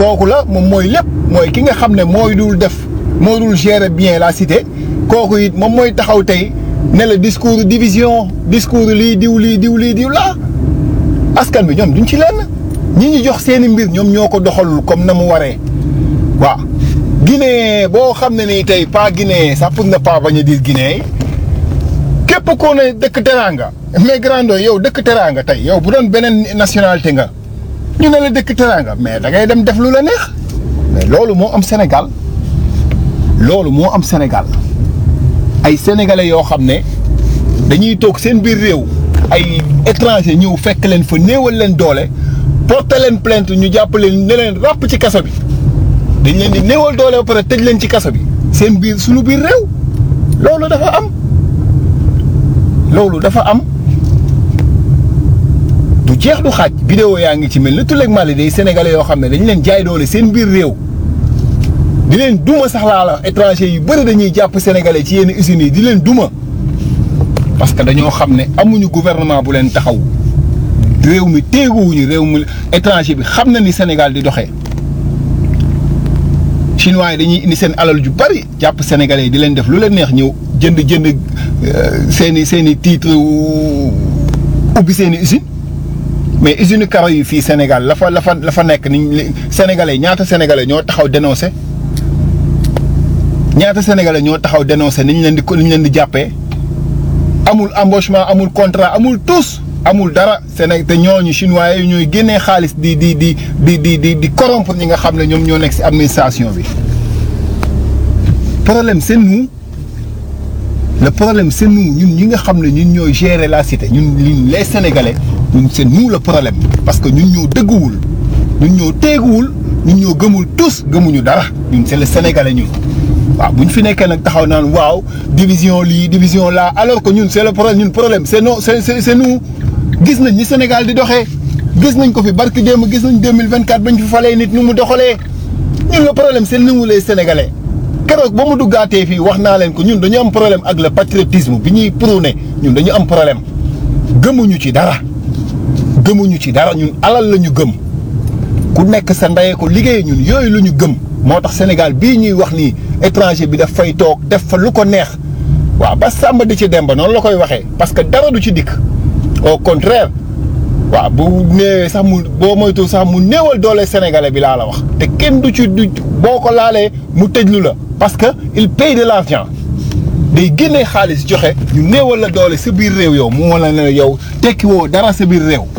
kooku la moom mooy lépp mooy ki nga xam ne mooy dul def moo dul gérer bien la cité kooku it moom mooy taxaw tey ne la discours division discours lii diw lii diw lii diw laa askan bi ñoom duñ ci lenn ñi ñu jox seeni mbir ñoom ñoo ko doxalul comme na mu waree waaw Guinée boo xam ne nii tey pas Guinée sax pour ne pas bañ a dire Guinée képp koo ne dëkk teraanga mais grando yow dëkk teraanga tey yow bu doon beneen nationalité nga ñu ne la dëkk teraanga mais da ngay dem def lu la neex mais loolu moo am Sénégal loolu moo am Sénégal ay sénégalais yoo xam ne dañuy toog seen biir réew ay étranger ñëw fekk leen fa néewal leen doole porter leen plainte ñu jàpp leen ne leen ràpp ci kaso bi dañ leen di néewal doole ba pare tëj leen ci kaso bi seen biir suñu biir réew loolu dafa am loolu dafa am du jeex du xaaj vidéo yaa ngi ci mel ni tuleeg Mali day sénégalais yoo xam ne dañ leen jaay doole seen biir réew di leen duma sax laa la étranger yu bëri dañuy jàpp sénégalais ci yenn usines yi di leen duma parce que dañoo xam ne amuñu gouvernement bu leen taxaw réew mi téeguwuñu réew mi étranger bi xam na ni Sénégal di doxee chinois yi dañuy indi seen alal ju bari jàpp sénégalais yi di leen def lu leen neex ñëw jënd jënd seen i seen i titre ubbi seen i usine mais usine karo yi fii Sénégal la fa la fa la fa nekk ni sénégalais ñaata sénégalais ñoo taxaw dénoncé ñaata sénégalais ñoo taxaw dénoncé ni ñu leen di ni ñu leen di jàppee amul embauchement amul contrat amul tous amul dara Séné te ñooñu chinois yi ñooy génnee xaalis di di di di di di di corrompre ñi nga xam ne ñoom ñoo nekk ci administration bi problème c'est nous le problème c'est nous ñun ñi nga xam ne ñun ñooy gérer la cité ñun ñun les sénégalais ñun c'est nous le problème parce que ñun ñoo dëgguwul ñun ñoo teeguwul ñun ñoo gëmul tous gëmuñu dara ñun c'est le sénégalais ñun. waaw bu ñu fi nekkee nag taxaw naan waaw division lii division là alors que ñun c'est le problème ñun problème c'est non c'est c'est nous gis nañ ni Sénégal di doxee gis nañ ko fi barki démb gis nañ 2024 bañ fi falee nit ñu mu doxalee ñun le problème c'est nous les sénégalais. keroog ba mu duggaatee fii wax naa leen ko ñun dañu am problème ak le patriotisme bi ñuy prôné ñun dañu am problème gëmuñu ci dara gëmuñu ci dara ñun alal la ñu gëm ku nekk sa ndeyee ko liggéey ñun yooyu la ñu gëm moo tax Sénégal bii ñuy wax nii étranger bi daf fay toog def fa lu ko neex waaw ba sàmba di ci dem ba noonu la koy waxee parce que dara du ci dikk au contraire waaw bu néewee sax mu boo moytu sax mu néewal doole sénégalais bi laa la wax te kenn du ci du boo ko laalee mu tëjlu la parce que il paye de l'argent day génnee xaalis joxe ñu néewal la doole sa biir réew yow mu wala ne yow tekki woo dara sa biir réew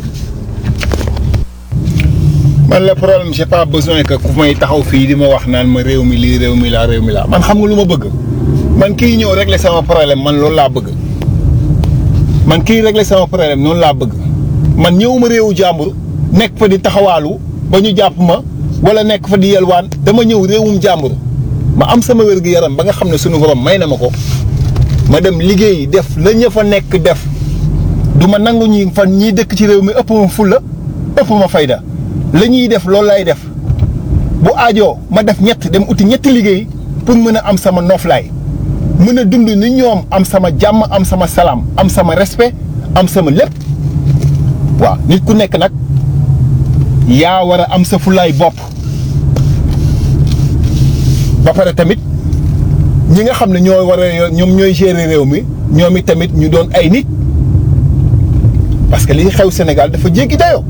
man la problème j'ai pas besoin que ku may taxaw fii di ma wax naan ma réew mi lii réew mi laa réew mi laa man xam nga lu ma bëgg man kii ñëw régler sama problème man loolu laa bëgg man kii régler sama problème noonu laa bëgg man ñëwuma réewu jàmbur nekk fa di taxawaalu ba ñu jàpp ma wala nekk fa di yelwaan dama ñëw réewum jàmbur ma am sama wér gu yaram ba nga xam ne sunu borom may na ma ko ma dem liggéey def la ña fa nekk def du ma nangu ñi fan ñii dëkk ci réew mi ëpp ma fulla ëpp ma fayda la ñuy def loolu lay def bu aajoo ma def ñett dem uti ñetti liggéey pour mën a am sama noflaay mën a dund ni ñoom am sama jàmm am sama salaam am sama respect am sama lépp waaw nit ku nekk nag yaa war a am sa fulaay bopp ba pare tamit ñi nga xam ne ñoo war a ñoom ñooy gérer réew mi ñoom it tamit ñu doon ay nit parce que li xew Sénégal dafa jéggi dayoo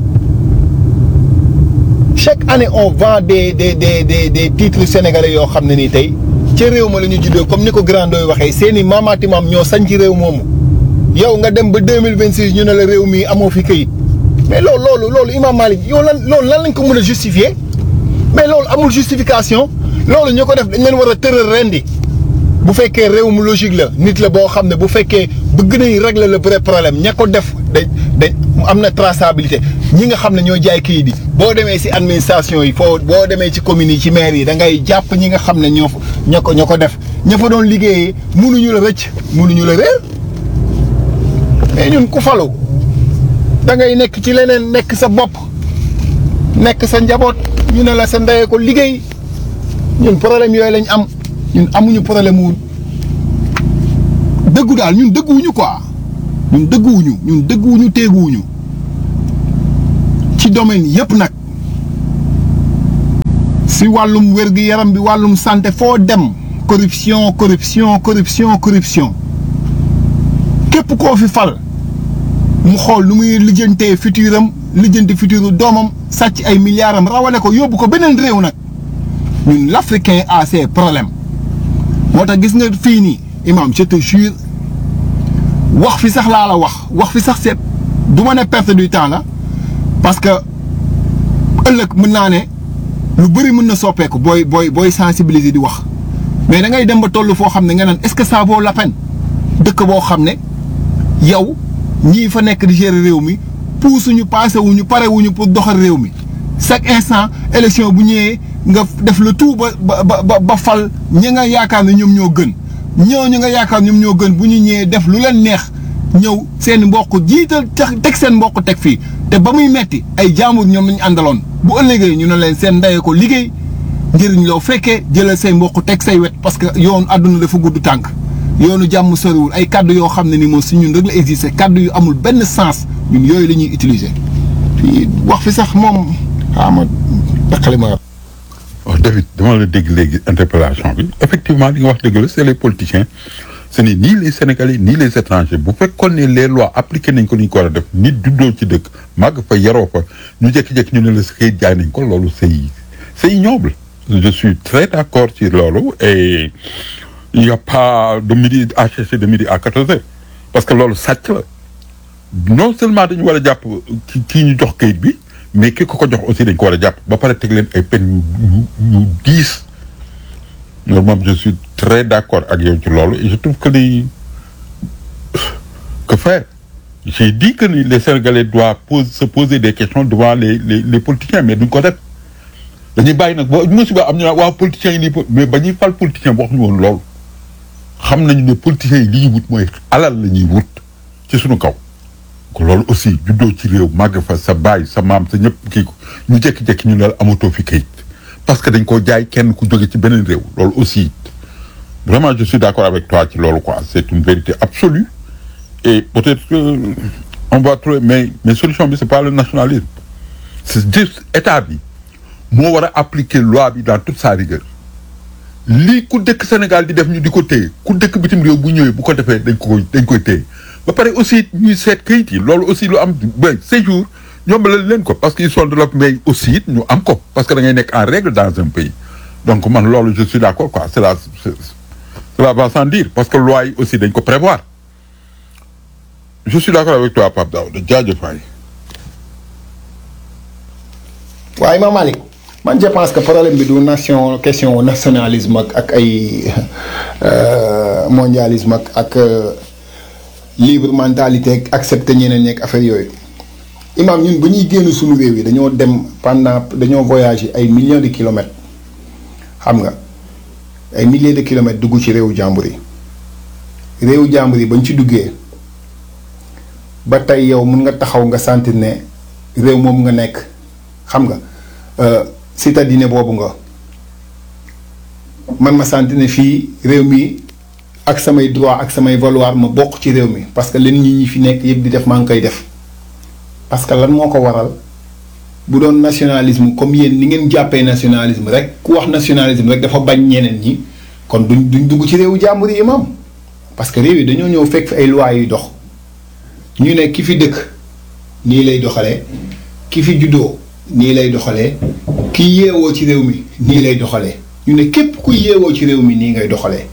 chaque année on vend des des des des des titres sénégalais yoo xam ne nii tey ca réew ma la ñu juddoo comme ni ko grand doy waxee seen i maamaati maam ñoo sañ ci réew moomu yow nga dem ba deux mille vingt six ñu ne la réew mi amoo fi këyit mais loolu loolu loolu Imam Malik yow lan loolu lan lañ ko mën a justifier mais loolu amul justification loolu ñu ko def dañ leen war a tëral rendi bu fekkee réew mu logique la nit la boo xam ne bu fekkee bëgg nañ régler le vrai problème ña ko def dañ dañ am na traçabilité ñi nga xam ne ñoo jaay kayit yi boo demee ci administration yi foo boo demee ci communes yi ci maire yi da ngay jàpp ñi nga xam ne ñoo ña ko ña ko def ña fa doon liggéeyee mënuñu la rëcc mënuñu la réer mais ñun ku falu da ngay nekk ci leneen nekk sa bopp nekk sa njaboot ñu ne la sa ndeyee ko liggéey ñun problème yooyu lañ am ñun amuñu problème wu dëggu daal ñun dëgguwuñu quoi ñun dëgguwuñu ñun dëgguwuñu teeguwuñu ci domaine yëpp nag si wàllum wér-gu-yaram bi wàllum santé foo dem corruption corruption corruption corruption képp koo fi fal mu xool nu muy lijjantee futur am lijjanti futuru doomam sàcc ay milliards am rawale ko yóbbu ko beneen réew nag ñun l'africain a ses problèmes moo tax gis nga fii nii imam je te jure wax fi sax laa la wax wax fi sax seet du ma ne perte du temps la parce que ëllëg mën naa ne lu bëri mën na soppeeku booy booy booy sensibiliser di wax mais da ngay dem ba toll foo xam ne nga naan est-ce que ça vaut la peine dëkk boo xam ne yow ñii fa nekk di gérer réew mi puusuñu passé wuñu pare wuñu pour doxal réew mi chaque instant élection bu ñëwee nga def le tout ba ba ba ba fal ñi nga yaakaar ne ñoom ñoo gën ñooñu nga yaakaar ñoom ñoo gën bu ñu ñëwee def lu leen neex ñëw seen mbokk jiital teg seen mbokk teg fii te ba muy metti ay jaambur ñoom lañu àndaloon bu ëllëgee ñu ne leen seen ndey ko liggéey njëriñ loo fekkee jëlal say mbokk teg say wet parce que yoonu àdduna dafa gudd tànk yoonu jàmm soriwul ay kaddu yoo xam ne ni moom si ñun rek la existé kaddu yu amul benn sens ñun yooyu la ñuy utiliser fii wax fi sax moom xaama daqali ma waaw David dama la dégg léegi interpellation bi effectivement li nga wax dëgg la c'est les politiciens ce n'est ni les Sénégalais ni les étrangers bu fekkoon ne les lois appliquées nañ ko ni ñu ko war a def nit juddoo ci dëkk màgg fa yaroo fa ñu jékki-jékki ñu ne la xëy jaay nañ ko loolu c'est c'est ignoble je suis très d'accord ci loolu et il n'y a pas de midi à chercher de midi à quatorze heures parce que loolu sàcc la non seulement dañu war a jàpp ki kii ñu jox kayit bi mais ki ko ko jox aussi dañ ko war a jàpp ba pare teg leen ay peine yu yu diis loolu moom je suis très d'accord ak yow ci loolu et je trouve que ni que faire j'ai dit que ni les Sénégalais doivent pose, se poser des questions devant les les les politiciens mais duñ ko def dañuy bàyyi nag ba musiba am ñu naan waa politiciens yi nii mais ba ñuy fal politicien wax ñu woon loolu xam nañu ne politiciens yi li ñuy wut mooy alal la ñuy wut ci suñu kaw. ko loolu aussi juddoo ci réew màgg fa sa baay sa maam sa ñëpp kii ko ñu jékki-jékki ñu ne la amatoo fi kayit parce que dañ koo jaay kenn ku jóge ci beneen réew loolu aussi vraiment je suis d'accord avec toi ci loolu quoi c'est une vérité absolue et peut-être que on va trouver mais mais solution bi c'est pas le nationalisme c'est juste état bi moo war a appliquer loi bi dans toute sa rigueur lii ku dëkk Sénégal di def ñu di ko téye ku dëkk bitim réew bu ñëwee bu ko defee dañ ko dañ koy téye ba pare aussi ñuy seet kayit yi loolu aussi lu am ba séjour yombalal leen ko parce que ils sont de l'autre mais aussi it ñu am ko parce que da ngay nekk en règle dans un pays donc man loolu je suis d'accord quoi c'est la cela va sans dire parce que loi yi aussi dañ ko prévoir je suis d'accord avec toi Pape Daouda jaajëf waay. waaye Imam Malick man je pense que problème bi du nation question nationalisme ak ak ay mondialisme ak ak libre mentalité ak accepter ñeneen ñeeg affaire yooyu imam ñun bu ñuy génn suñu réew yi dañoo dem pendant dañoo voyager ay millions de kilomètres xam nga ay milliers de kilomètres dugg ci réewu jàmbur yi réewu jàmbur yi bañ ci duggee ba tey yow mun nga taxaw nga sentir ne réew moom nga nekk xam nga citadine boobu nga man ma sentir ne fii réew mi ak samay droit ak samay valoir ma bokk ci réew mi parce que leen ñi ñi fi nekk yëpp di def maa ngi koy def parce que lan moo ko waral bu doon nationalisme comme yéen ni ngeen jàppee nationalisme rek ku wax nationalisme rek dafa bañ ñeneen ñi kon duñ duñ dugg ci réewu jàmbur yi imam parce que réew yi dañoo ñëw fekk fi ay lois yuy dox ñu ne ki fi dëkk nii lay doxalee ki fi juddoo nii lay doxalee ki yeewoo ci réew mi nii lay doxalee ñu ne képp ku yeewoo ci réew mi nii ngay doxalee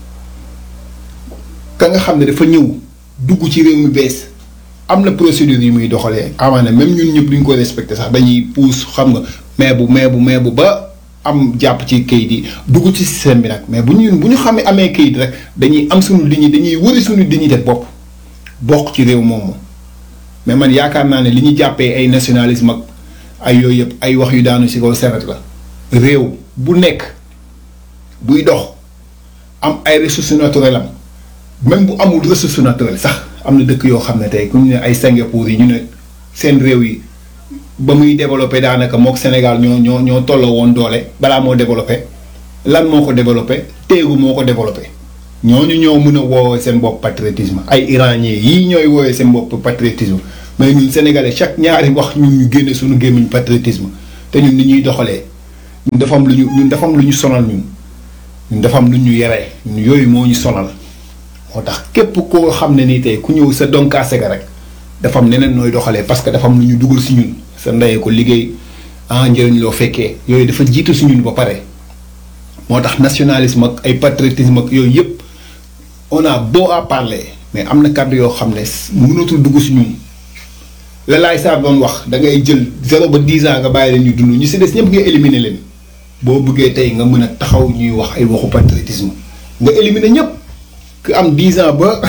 ka nga xam ne dafa ñëw dugg ci réew mi bees am na procédure yi muy doxalee amaana même ñun ñëpp duñ ko respecté sax dañuy puus xam nga mais bu mais bu mais bu ba am jàpp ci kayit yi dugg ci système bi nag mais bu ñu bu ñu xamee amee kayit rek dañuy am suñu dignité dañuy wëri suñu dignité bopp bokk ci réew moomu mais man yaakaar naa ne li ñu jàppee ay nationalisme ak ay yooyu yëpp ay wax yu daanu ci kaw seret la réew bu nekk buy dox am ay ressources naturelles am même bu amul ressource naturelle sax am na dëkk yoo xam ne tey ku ñu ne ay Singapour yi ñu ne seen réew yi ba muy développé daanaka mook Sénégal ñoo ñoo ñoo tolloo woon doole balaa moo développé lan moo ko développé téegu moo ko développé ñooñu ñoo mën a woowee seen bopp patriotisme ay iranien yii ñooy woowee seen bopp patriotisme mais ñun sénégalais chaque ñaari wax ñun ñu génne suñu gémmiñ patriotisme te ñun ni ñuy doxalee ñun dafa am lu ñu ñun dafa am lu ñu sonal ñun ñun dafa am lu ñu yeree ñun yooyu moo ñu sonal moo tax képp koo xam ne nii tey ku ñëw sa donkaase ga rek dafa am neneen nooy doxalee parce que dafa am lu ñu dugal si ñun sa ndeyee ko liggéey ah njëriñ loo fekkee yooyu dafa jiitu si ñun ba pare moo tax nationalisme ak ay patriotisme ak yooyu yëpp on a beau à parler mais am na kàddu yoo xam ne mënatul dugg si ñun la laay saa doon wax da ngay jël zéro ba dix ans nga bàyyi leen ñu dund ñu si des ñëpp nga éliminer leen boo bëggee tey nga mën a taxaw ñuy wax ay waxu patriotisme nga éliminer ñëpp ku am dix ans ba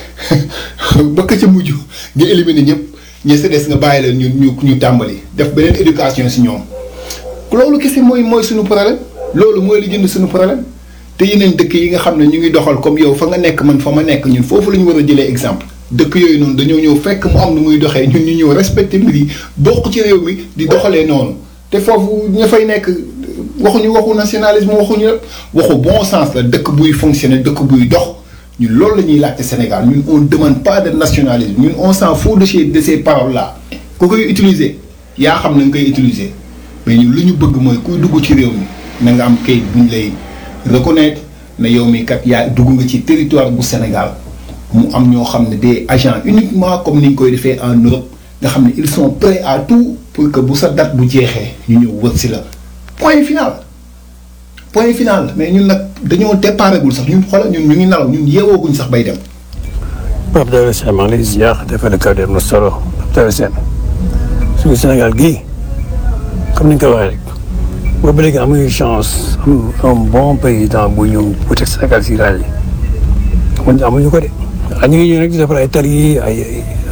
ba ka ca mujj nga éliminer ñëpp ñi si des nga bàyyi leen ñu ñu ñu tàmbali def beneen éducation si ñoom loolu kese mooy mooy suñu problème loolu mooy li jënd suñu problème te yeneen dëkk yi nga xam ne ñu ngi doxal comme yow fa nga nekk man fa ma nekk ñun foofu la ñu war a jëlee exemple dëkk yooyu noonu dañoo ñëw fekk mu am nu muy doxee ñun ñu ñëw respecté mbir yi bokk ci réew mi di doxalee noonu te foofu ña fay nekk waxuñu waxu nationalisme waxuñu waxu bon sens la dëkk buy fonctionner dëkk buy dox ñun loolu la ñuy laajte Sénégal ñun on demande pas de nationalisme ñun on s'en fout de ces de ces paroles là ku koy utiliser yaa xam na nga koy utiliser mais ñun lu ñu bëgg mooy kuy dugg ci réew mi na nga am kayit buñ lay reconnaître na yow mi kat yaa dugg nga ci territoire bu Sénégal mu am ñoo xam ne des agents uniquement comme ni ñu koy defee en Europe nga xam ne ils sont prêts à tout pour que bu sa date bu jeexee ñu ñëw wër si la point final point final mais ñun nag dañoo déparégul sax ñun xoolal ñun ñu ngi nalaw ñun yeewooguñ sax bay dem Pape Daouda Sène maa ngi lay ziar defal la kaw dem na solo Pape Daouda Sène suñu Sénégal gii comme ni nga ko waxee rek boobu ba léegi amuñu chance am un bon président bu ñëw bu teg Sénégal si raay yi amuñu ko de ah ñu ngi ñëw rek di defar ay tali ay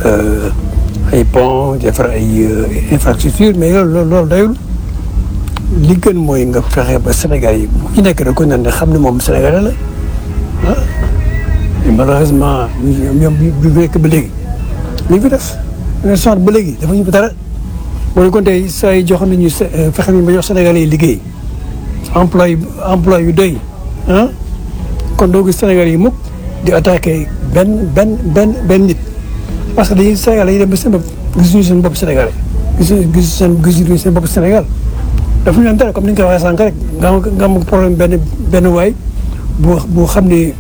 ay pont defar ay infrastructure mais loolu loolu dayul li gën mooy nga fexe ba Sénégal yi bu ñu nekk rek ko ne xam ne moom Sénégalais la ah mais malheureusement ñoom bi bu nekk ba léegi li ñu fi def ñu sant ba léegi dafa ñu fi dara boo ko tey saa yi jox nañu fexe nañu ba jox Sénégalais yi liggéey emploi yu emploi yu doy ah kon doo gis Sénégalais yi mukk di attaqué benn benn benn benn nit parce que dañuy Sénégal yi dem ba seen bopp gisuñu seen bopp Sénégalais gisuñu gis seen gisuñu seen bopp Sénégal dafa ñu leen dara comme ni nga ko waxee sànq rek nga am nga am problème benn benn waay bu bu xam ne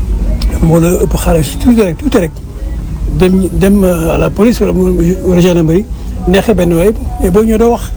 moo la ëpp xaalis tuuti rek tuuti rek dem dem à la police wala wala gendarmerie neexee benn waay mais boo ñëwee doo wax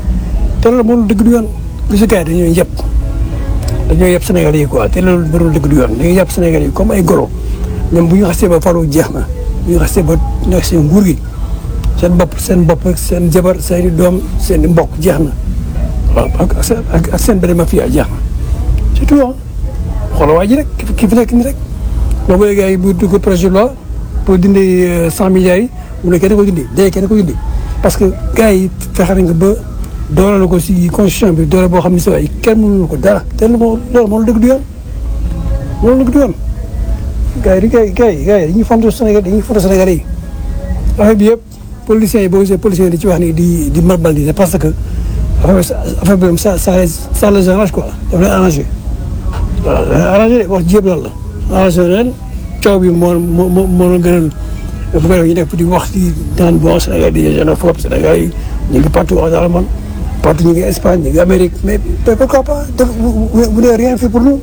te loolu moom dëgg du yoon gis gars yi dañoo yëpp dañoo yëpp Sénégal yi quoi te loolu mënul dëgg du yoon dañuy yëpp Sénégal yi comme ay golo ñoom bu ñu xasee ba faru jeex na bu ñu xasee ba nekk seen nguur gi seen bopp seen bopp seen jabar seen doom seen mbokk jeex na waaw ak seen ak seen benn mafia jeex na surtout ah xoolal waa ji rek ki fi nekk nii rek boobu léegi gars yi bu dugg projet de loi pour dindi cent milliards yi mu ne kenn ko dindi day kenn ko dindi parce que gars yi fexe nañ ko ba doole ko si constitution bi doole boo xam ne si waay kenn mënul ko dara te loolu moo dëgg du yoon loolu dëgg du yoon gars yi gars yi gars yi gars yi dañuy fonto Sénégal dañuy fonto Sénégal yi affaire bi yëpp policiers yi boo gisee policiers yi di ci wax ni di di marbal di parce que affaire affaire bi ça ça ça les arrange quoi daf leen arrangé waaw arrangé wax jéem lan la arrangé leen coow bi moo moo moo moo gënal bu ko defee ñu nekk di wax di naan bon Sénégal di xénophobe Sénégal yi ñu ngi partout dans le monde partout ñu ngi Espagne ñu ngi Amérique mais pourquoi pas def vous n'avez rien fait pour nous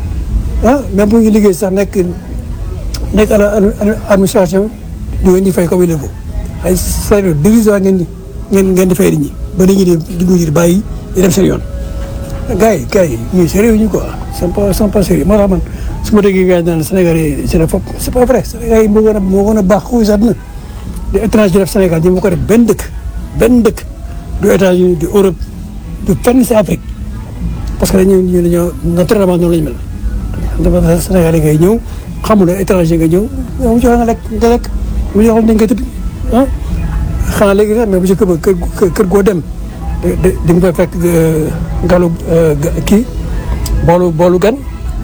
ah même bu ñu liggéey sax nekk nekk à la administration di ngeen di fay comme il faut ay salaire dérisoire ngeen di ngeen ngeen di fay nit ñi ba nit ñi di dugg di bàyyi di dem seen yoon. gars yi gars yi ñuy sérieux ñu quoi c'est pas c'est pas sérieux moo tax man su ma déggee gars yi naan Sénégal yi xénophobe c'est pas vrai Sénégal yi moo gën a moo gën a baax xuy sax dina di étranger def Sénégal ñi mu ko def benn dëkk benn dëkk du États-Unis du Europe du fenn si Afrique parce que dañu ñu dañoo naturellement noonu lañu mel dafa Sénégal yi ngay ñëw xamul ne étranger nga ñëw mu joxe nga lekk nga lekk mu joxoon dañ koy tëdd ah xanaa léegi sax mais bu ci kër kër kër goo dem di nga fay fekk galu kii boolu boolu gan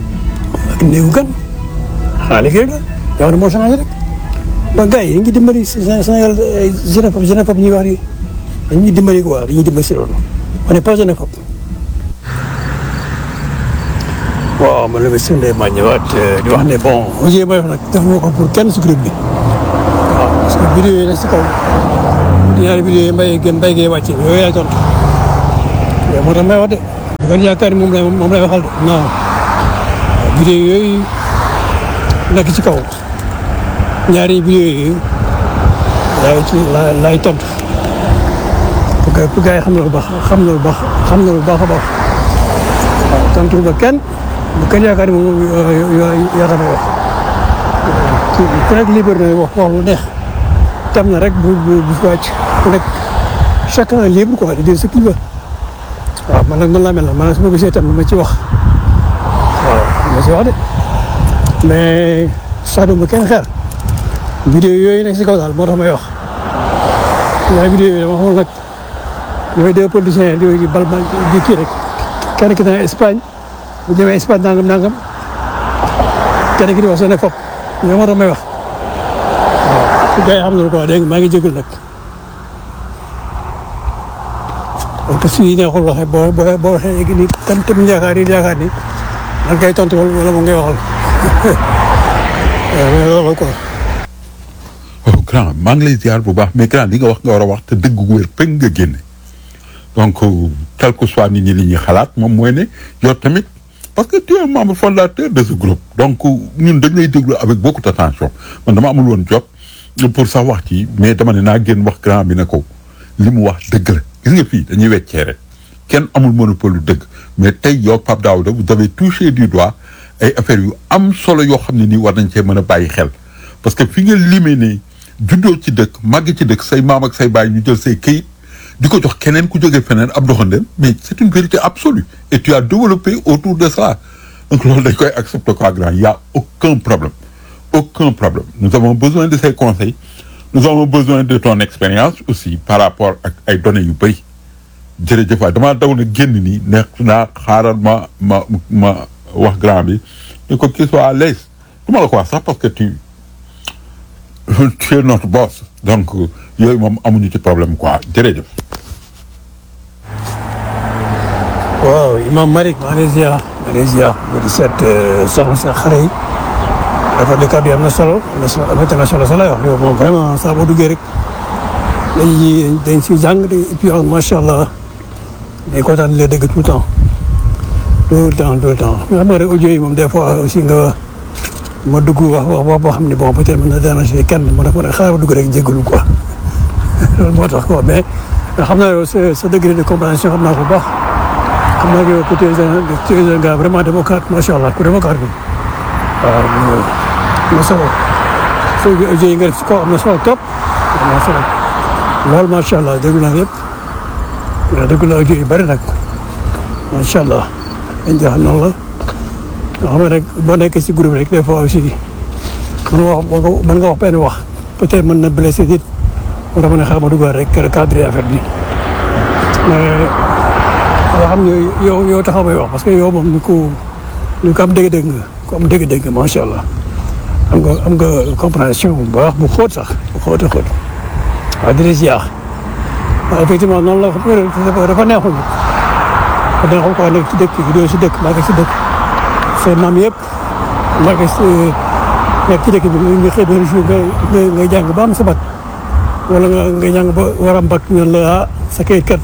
ak néewu gan xanaa léegi rek la jamono moo changé rek donc gars yi dañuy dimbali Sénégal ay xénophobe xénophobe ñuy wax ni dañuy dimbali quoi dañuy dimbali si loolu on n'est pas xénophobe waaw man la ma sëñ maa ñëwaat di wax ne bon aujourd may wax nag def ma ko pour kenn si groupe bi waaw parce que vidéo yi nag si kaw ñaari vidéo yi mbay gën mbay gee wàcce yooyu yaay tontu moo tax may wax de bu ngeen yaakaar ni moom lay moom lay waxal de non vidéo yooyu nekk ci kaw ñaari vidéo yooyu laay ci la laay tontu pour que pour gars yi xam na lu baax xam na lu baax xam na lu baax a baax waaw tontu ba kenn bu kenn yaakaar ni moom yaa tax may wax ku nekk libre na wax wax lu neex tam na rek bu bu bu fi wàcc ku nekk chacun est libre quoi de dire ce qu'il veut waaw man nag man laa mel na man su ma gisee tam ma ci wax waaw ma ci wax de mais sax ma kenn xeer vidéo yooyu nekk si kaw daal moo tax may wax waaye vidéo yooyu dama xamul nag mooy deux politiciens di bal bal di kii rek kenn ki na Espagne bu jëmee Espagne nangam nangam kenn ki di wax seen fop ñoo moo tax may wax waaw su gars yi xam na ko dégg nga maa ngi jégalu nag parce que suy neexul waxee boo boo boo waxee léegi nii tam tam yaakaar yi yaakaar ni man kay tontu wala mu ngay waxal waaw mais loolu quoi. oh grand maa ngi lay ziar bu baax mais grand li nga wax nga war a wax te dëgg gu wér peng nga génne donc quel que soit nit ñi li ñuy xalaat moom mooy ne yow tamit parce que tu es membre fondateur de ce groupe donc ñun dañ lay déglu avec beaucoup d'attention man dama amul woon jot pour sax wax ci mais dama ne naa génn wax grand bi ne ko li mu wax dëgg la gis nga fii dañuy weccee rek kenn amul monopole lu dëgg mais tey yow Pape Daouda vous avez touché du doigt ay affaires yu am solo yoo xam ne nii war nañ cee mën a bàyyi xel parce que fi nga limee ne juddoo ci dëkk màgg ci dëkk say maam ak say baay ñu jël say këyit di ko jox keneen ku jógee feneen ab doxandéem mais c'est une vérité absolue et tu as développé autour de ça donc loolu dañ koy accepter quoi grand il y a aucun problème aucun problème nous avons besoin de ces conseils nous avons besoin de ton expérience aussi par rapport ak ay données yu bëri jërëjëf waay damaa daw na génn nii neex naa xaaral ma ma ma wax grand bi ne ko qu'il soit à l'aise du ma la ko wax sax parce que tu tu es notre boss donc yooyu moom amuñu ci problème quoi jërëjëf. waaw Imam Malick Malaysia Malaysia bu di seet soxna sa xare yi dafa di kàddu yi am na solo am na solo am na solo solo wax yow moom vraiment saa boo duggee rek dañuy dañ si jàng et puis macha allah day kontaan di la dégg tout le temps tout le temps tout le temps mais xam nga rek audio yi moom des fois aussi nga ma dugg wax wax wax boo xam ne bon peut-être mën na déranger kenn ma def ma ne xaaral ma dugg rek jégalu quoi loolu moo tax quoi mais xam naa yow sa sa degré de compréhension xam naa ko bu baax. xam naa yow tu es un tu es un gars vraiment démocrate macha allah ku démocrate bi waaw am na solo soo yi nga def si kaw am na solo trop am na solo loolu macha allah déglu naa yëpp déglu naa audio yu bëri nag macha allah dañ jox noonu la nga xam ne rek boo nekkee si groupe rek des fois aussi mën nga wax mën nga wax benn wax peut-être mën na blessé nit moo tax ma ne xaaral ma duggaat rek cadre affaire bi mais yoo xam ne yow yow taxaw may wax parce que yow moom ni ko ni ko am dégg-dégg nga ko am dégg-dégg nga macha allah am nga am nga compréhension bu baax bu xóot sax bu xóot a xóot waaw di la ziar waaw effectivement noonu la dafa neexul dafa neexul quoi nekk ci dëkk doo si dëkk maa ngi si dëkk seen maam yëpp maa ngi si nekk ci dëkk bi nga xëy benn jour nga nga jàng ba am sa bac wala nga nga jàng ba war a bac ñu la ah sa kayit kat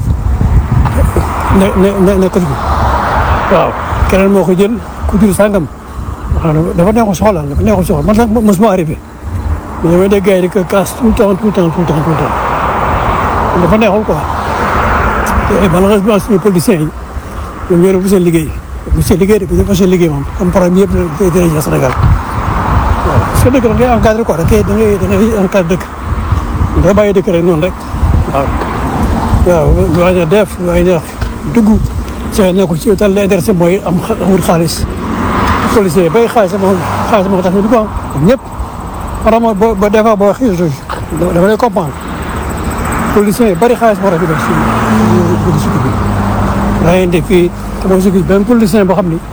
ne ne ne nekkatu fi waaw keneen moo ko jël ku jur sàngam waaw dafa neexul soxla dafa neexul soxla man sax mosuma arrivé mais damay dégg gars yi di ko casse tout le temps tout le temps tout le temps tout le temps dafa neexul quoi te malheureusement suñu politiciens yi ñoom ñoo def seen liggéey bu seen liggéey de bu ñu seen liggéey moom comme problème yëpp dina dina Sénégal waaw parce que dëkk da ngay encadré quoi da ngay da ngay da ngay encadré dëkk da ngay bàyyi dëkk rek noonu rek waaw waaw lu waay na def lu waay na dugg see ne ko ci tal la intéressé mooy am amul xaalis policier bay xaalis moo xaalis moo tax ñu dugg am ñëpp vraiment boo ba des fois boo waxee dama lay comprendre policiers yi bëri xaalis moo tax ñu def si si bi rayante fii te boo si gis benn politicien boo xam ni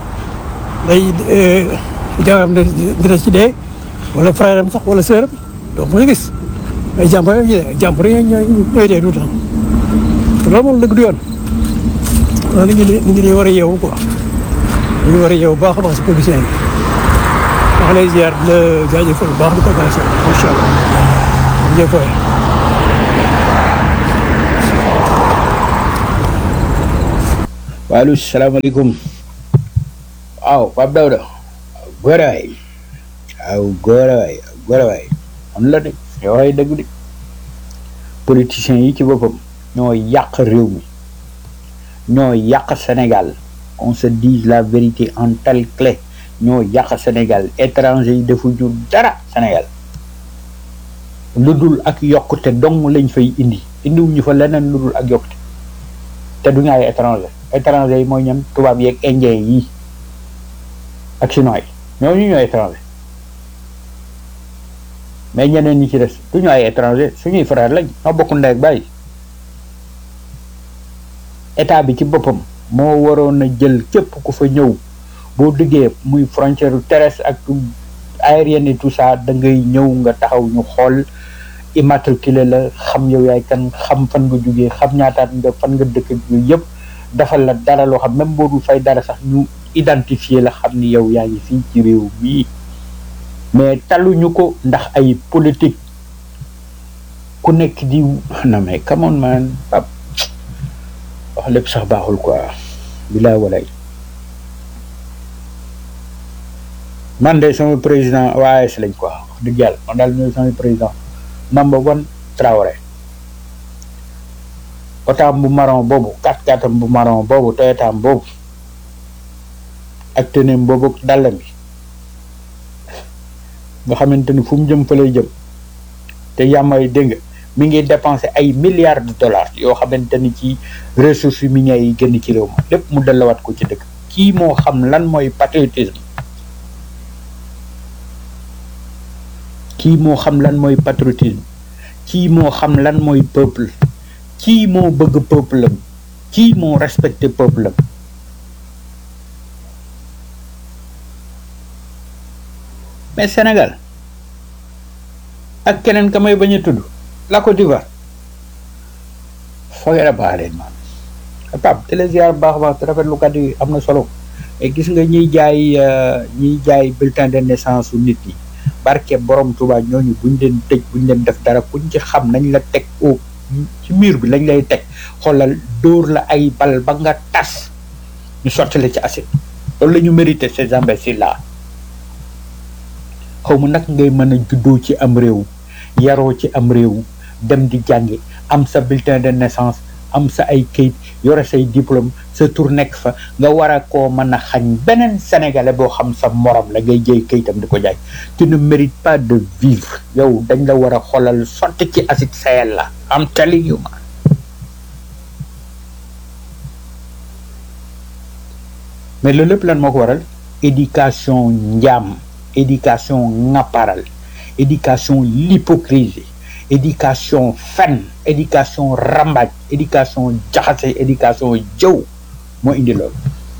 day jawaram dina ci dee wala frère am sax wala sœur am donc moo gis ay jàmbur yi jàmbur yi ñooy ñooy dee tout le temps loolu moom dëgg du yoon waaw nit ñi nit ñi dañu war a yeewu quoi dañu war a yeewu baax a baax si politicien yi wax lay ziar di la jaajëfal bu baax di ko gàncax macha allah jërëjëf waay. waaleykum salaamaaleykum waaw Pape Daouda góor waay waaw góor waay góor waay am la de yow ay dëgg de politiciens yi ci boppam ñoo yàq réew mi ñoo yàq Sénégal on se dise la vérité en telle clé ñoo yàq Sénégal étranger yi defuñu dara Sénégal lu dul ak yokkute dong lañ fay indi indiwuñu fa leneen lu dul ak yokkute te duñu ay étranger étranger yi mooy ñam tubaab yeeg indien yi ak chinois yi ñooñu ñooy étranger mais ñeneen ñi ci des duñu ay étranger suñuy frère lañ ñoo bokk ndey ak bàyyi état bi ci boppam moo waroon a jël képp ku fa ñëw boo duggee muy frontière terrestre ak aérienne et tout ça da ngay ñëw nga taxaw ñu xool immatriculé la xam yow yaay kan xam fan nga jógee xam ñaataat nga fan nga dëkk yooyu yëpp defal la dara loo xam même boo dul fay dara sax ñu identifier la xam ni yow yaa ngi fii ci réew mii mais taluñu ko ndax ay politique ku nekk di non mais come on man pap wax lépp sax baaxul quoi bilaa walay man de sama président OAS lañ quoi wax dëgg yàlla man daal ñooy sama président number one Traoré otaam bu marron boobu kat katam bu marron boobu toyotaam boobu ak teneem boobu dàllam bi nga xamante ni fu mu jëm fa lay jëm te yàmmay dégg nga mi ngi dépensé ay milliards de dollars yoo xamante ni ci ressources minières yi génn ci réew ma lépp mu delluwaat ko ci dëkk kii moo xam lan mooy patriotisme kii moo xam lan mooy patriotisme kii moo xam lan mooy peuple kii moo bëgg peuple am kii moo respecté peuple am mais Sénégal ak keneen ka may bañ a tudd la Côte d'Ivoire foogee a baax leen man Pape te la ziar baax baax te rafetlu kat yi am na solo et gis nga ñiy jaay ñiy jaay bulletin de naissance su nit ñi barke borom Touba ñooñu buñ leen tëj buñ leen def dara kuñ ci xam nañ la teg au ci mur bi lañ lay teg xoolal dóor la ay bal ba nga tas ñu sotti la ci acide loolu la ñu mérité ces imbéciles là xaw ma nag ngay mën a juddoo ci am réew yaroo ci am réew dem di jàngi am sa bulletin de naissance am sa ay kayit yore say diplôme sa tur nekk fa nga war a koo mën a xañ beneen sénégalais boo xam sa morom la ngay jëy kayitam di ko jaay tu ne mérites pas de vivre yow dañ la war a xoolal sotti ci acide Sahel la am telling you man mais loolu lépp lan moo ko waral éducation njaam éducation ŋapparal éducation l'hypocrisie éducation fen éducation rambaaj éducation jaxase éducation jëw moo indi loolu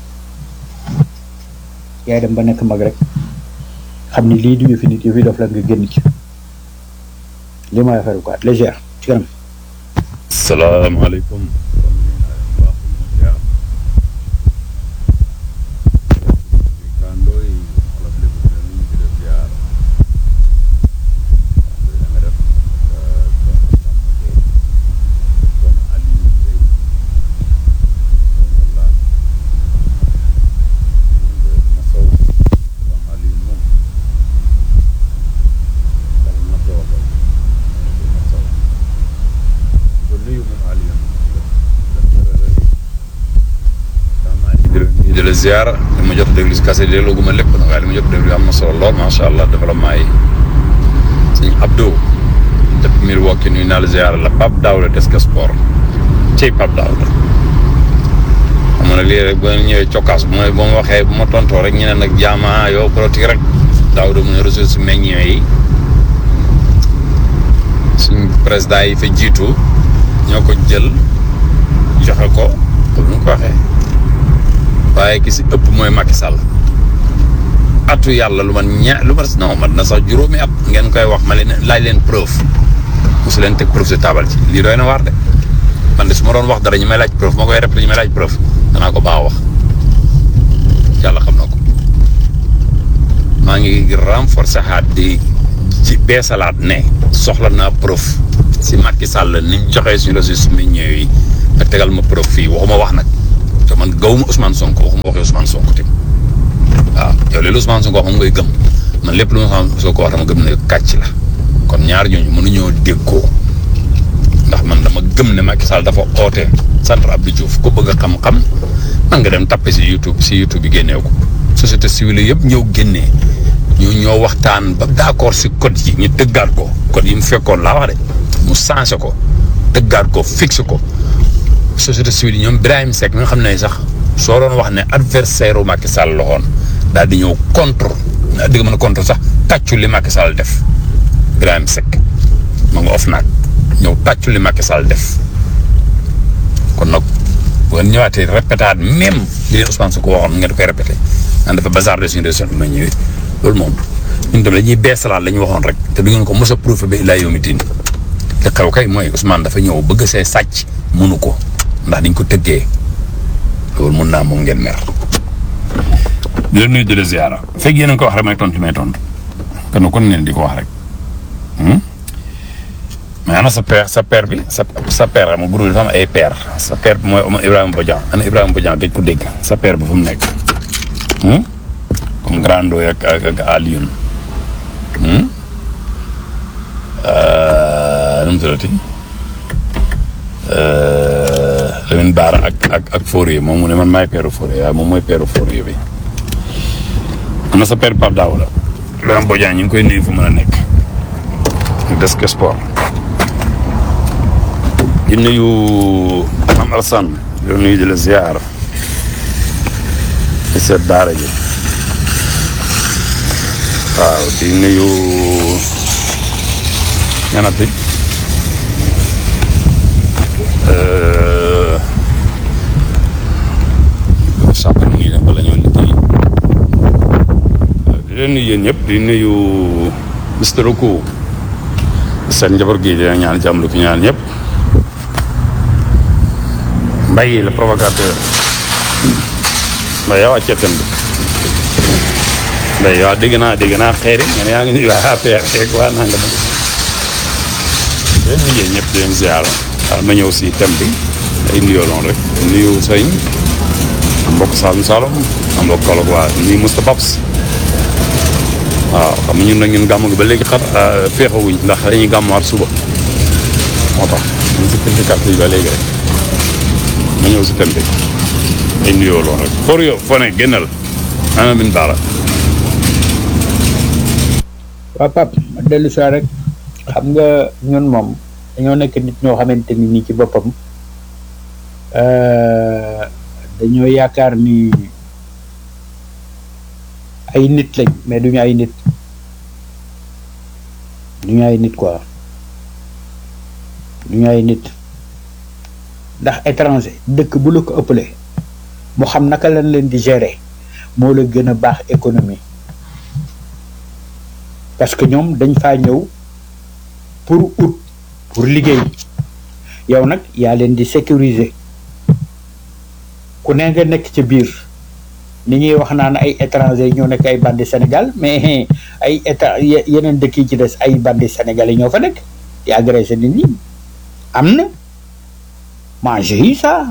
yaay dem ba nekk mag rek xam ni lii du yëfi nit yëfi dof la nga génn ci li mooy affaire quoi légère ci kanam salaamaaleykum di la ziar dama jot a déglu si kase delloo gu ma lépp nag waaye li ma jot a déglu am na solo lool macha allah développement yi sëñ Abdou depuis Milwaukee nuyu naa la ziar la Pape Daouda Desk Sport cey Pape Daouda xam nga nag lii rek bu ñëwee cokkaas bu ma bu ma waxee bu ma tontoo rek ñu ne nag jaama yow politique rek Daouda mu ne ressources meññee yi suñ président yi fa jiitu ñoo ko jël joxe ko comme ni ko waxee. waaye ki si ëpp mooy Macky Sall atu yàlla lu man ña lu ma non man na sax juróomi at ngeen koy wax ma leen laaj leen preuve mosu leen teg preuve si taabal ci lii doy na waar de man de su ma doon wax dara ñu may laaj preuve ma koy répété ñu may laaj preuve danaa ko baax wax yàlla xam na ko maa ngi renforcer xaat di ci beesalaat ne soxla naa preuve si Macky Sall ni ñu joxee suñu ressources minières yi nga tegal ma preuve fii waxuma wax nag te man gawuma Ousmane Sonko waxuma waxee Ousmane Sonko tim waaw yow léegi Ousmane Sonko wax moom ngay gëm man lépp lu Ousmane Sonko wax dama gëm ne kàcc la kon ñaar ñooñu mënuñoo déggoo ndax man dama gëm ne Macky Sall dafa oote centre Abdou Diouf ku bëgg a xam-xam man nga dem tappe si YouTube si YouTube bi génnee ko société civile yëpp ñëw génnee ñu ñoo waxtaan ba d'accord si code yi ñu tëggaat ko code yi mu fekkoon laa wax de mu changé ko tëggaat ko fixé ko société civile yi ñoom Birahim Seck nga xam ne sax soo doon wax ne adversaire u Macky Sall la woon daal di ñëw contre di nga mën a contre sax tàccu li Macky Sall def Birahim Seck ma nga of naag ñëw tàccu li Macky Sall def kon nag bu ngeen ñëwaatee répétaat même li leen Ousmane Sonko waxoon ngeen koy répété naan dafa bazardé suñu région bi ma ñëwee loolu moom ñun tamit dañuy beesalaat la ñu waxoon rek te du ngeen ko mos a prouvé ba illaa yow mi diin li xew kay mooy Ousmane dafa ñëw bëgg see sàcc mënu ko ndax dañ ko tëggee loolu mun naa moom ngeen mer. di la nuyu di la ziara fekk yéen a ko wax rek may tontu may tontu kon kon ngeen di ko wax rek mais ana sa père sa père bi sa sa père ma groupe dafa am ay père sa père bi mooy Ibrahima Bodian ana Ibrahima Bodian dañ ko dégg sa père bi fu mu nekk comme Grando ak ak ak Alioune nu mu tuddati Lamine Bara ak ak ak Fourier moom mu ne man maay peeru Fourier waaye moom mooy peeru Fourier bi am na sa père Pape Daouda Ibrahima Bodian ñu ngi koy nuyu fu mën a nekk des que sport di nuyu am Alassane di nuyu di la ziar di seet daara ji waaw di nuyu ñanati sàpp na ngi dem bala ñoo liggéey di leen nuyu yéen ñëpp di nuyu Mister Oku seen njaboot gi dina ñaan jàmm lu ki ñaan ñëpp Mbaye le provocateur Mbaye yow wàccee thème bi Mbaye yow dégg naa dégg naa xeeri nga ne yaa ngi nuyu waa APR rek waa naa nga dem leen nuyee ñëpp di leen ziar waaw ma ñëw si thème bi ay nuyoo loon rek nuyu sëñ am mbokk Saloum Saloum am mbokk Kaolack waa nuyu Moustapha Babs waaw xam nga ñun nag ñun gàmm gi ba léegi xar féexawuñ ndax dañuy gàmmaat suba moo tax ñu si pinti carte yi ba léegi rek ma ñëw si thème bi ay nuyoo loon rek for yo fo ne génnal ana min baara waaw Pape ma dellu si rek xam nga ñun moom dañoo nekk nit ñoo xamante ni nii ci boppam dañoo yaakaar ni ay nit lañ mais duñu ay nit duñu ay nit quoi duñu ay nit ndax étranger dëkk bu la ko ëppale mu xam naka lañ leen di gérer moo la gën a baax économie parce que ñoom dañ faa ñëw pour ut pour liggéey yow nag yaa leen di sécuriser ku ne nga nekk ci biir ni ñuy wax naan ay étranger ñoo nekk ay bandi Sénégal mais ay état yeneen dëkk yi ci des ay bandi sénégalais ñoo fa nekk di agressé nit ñi am na moi j'ai eu ça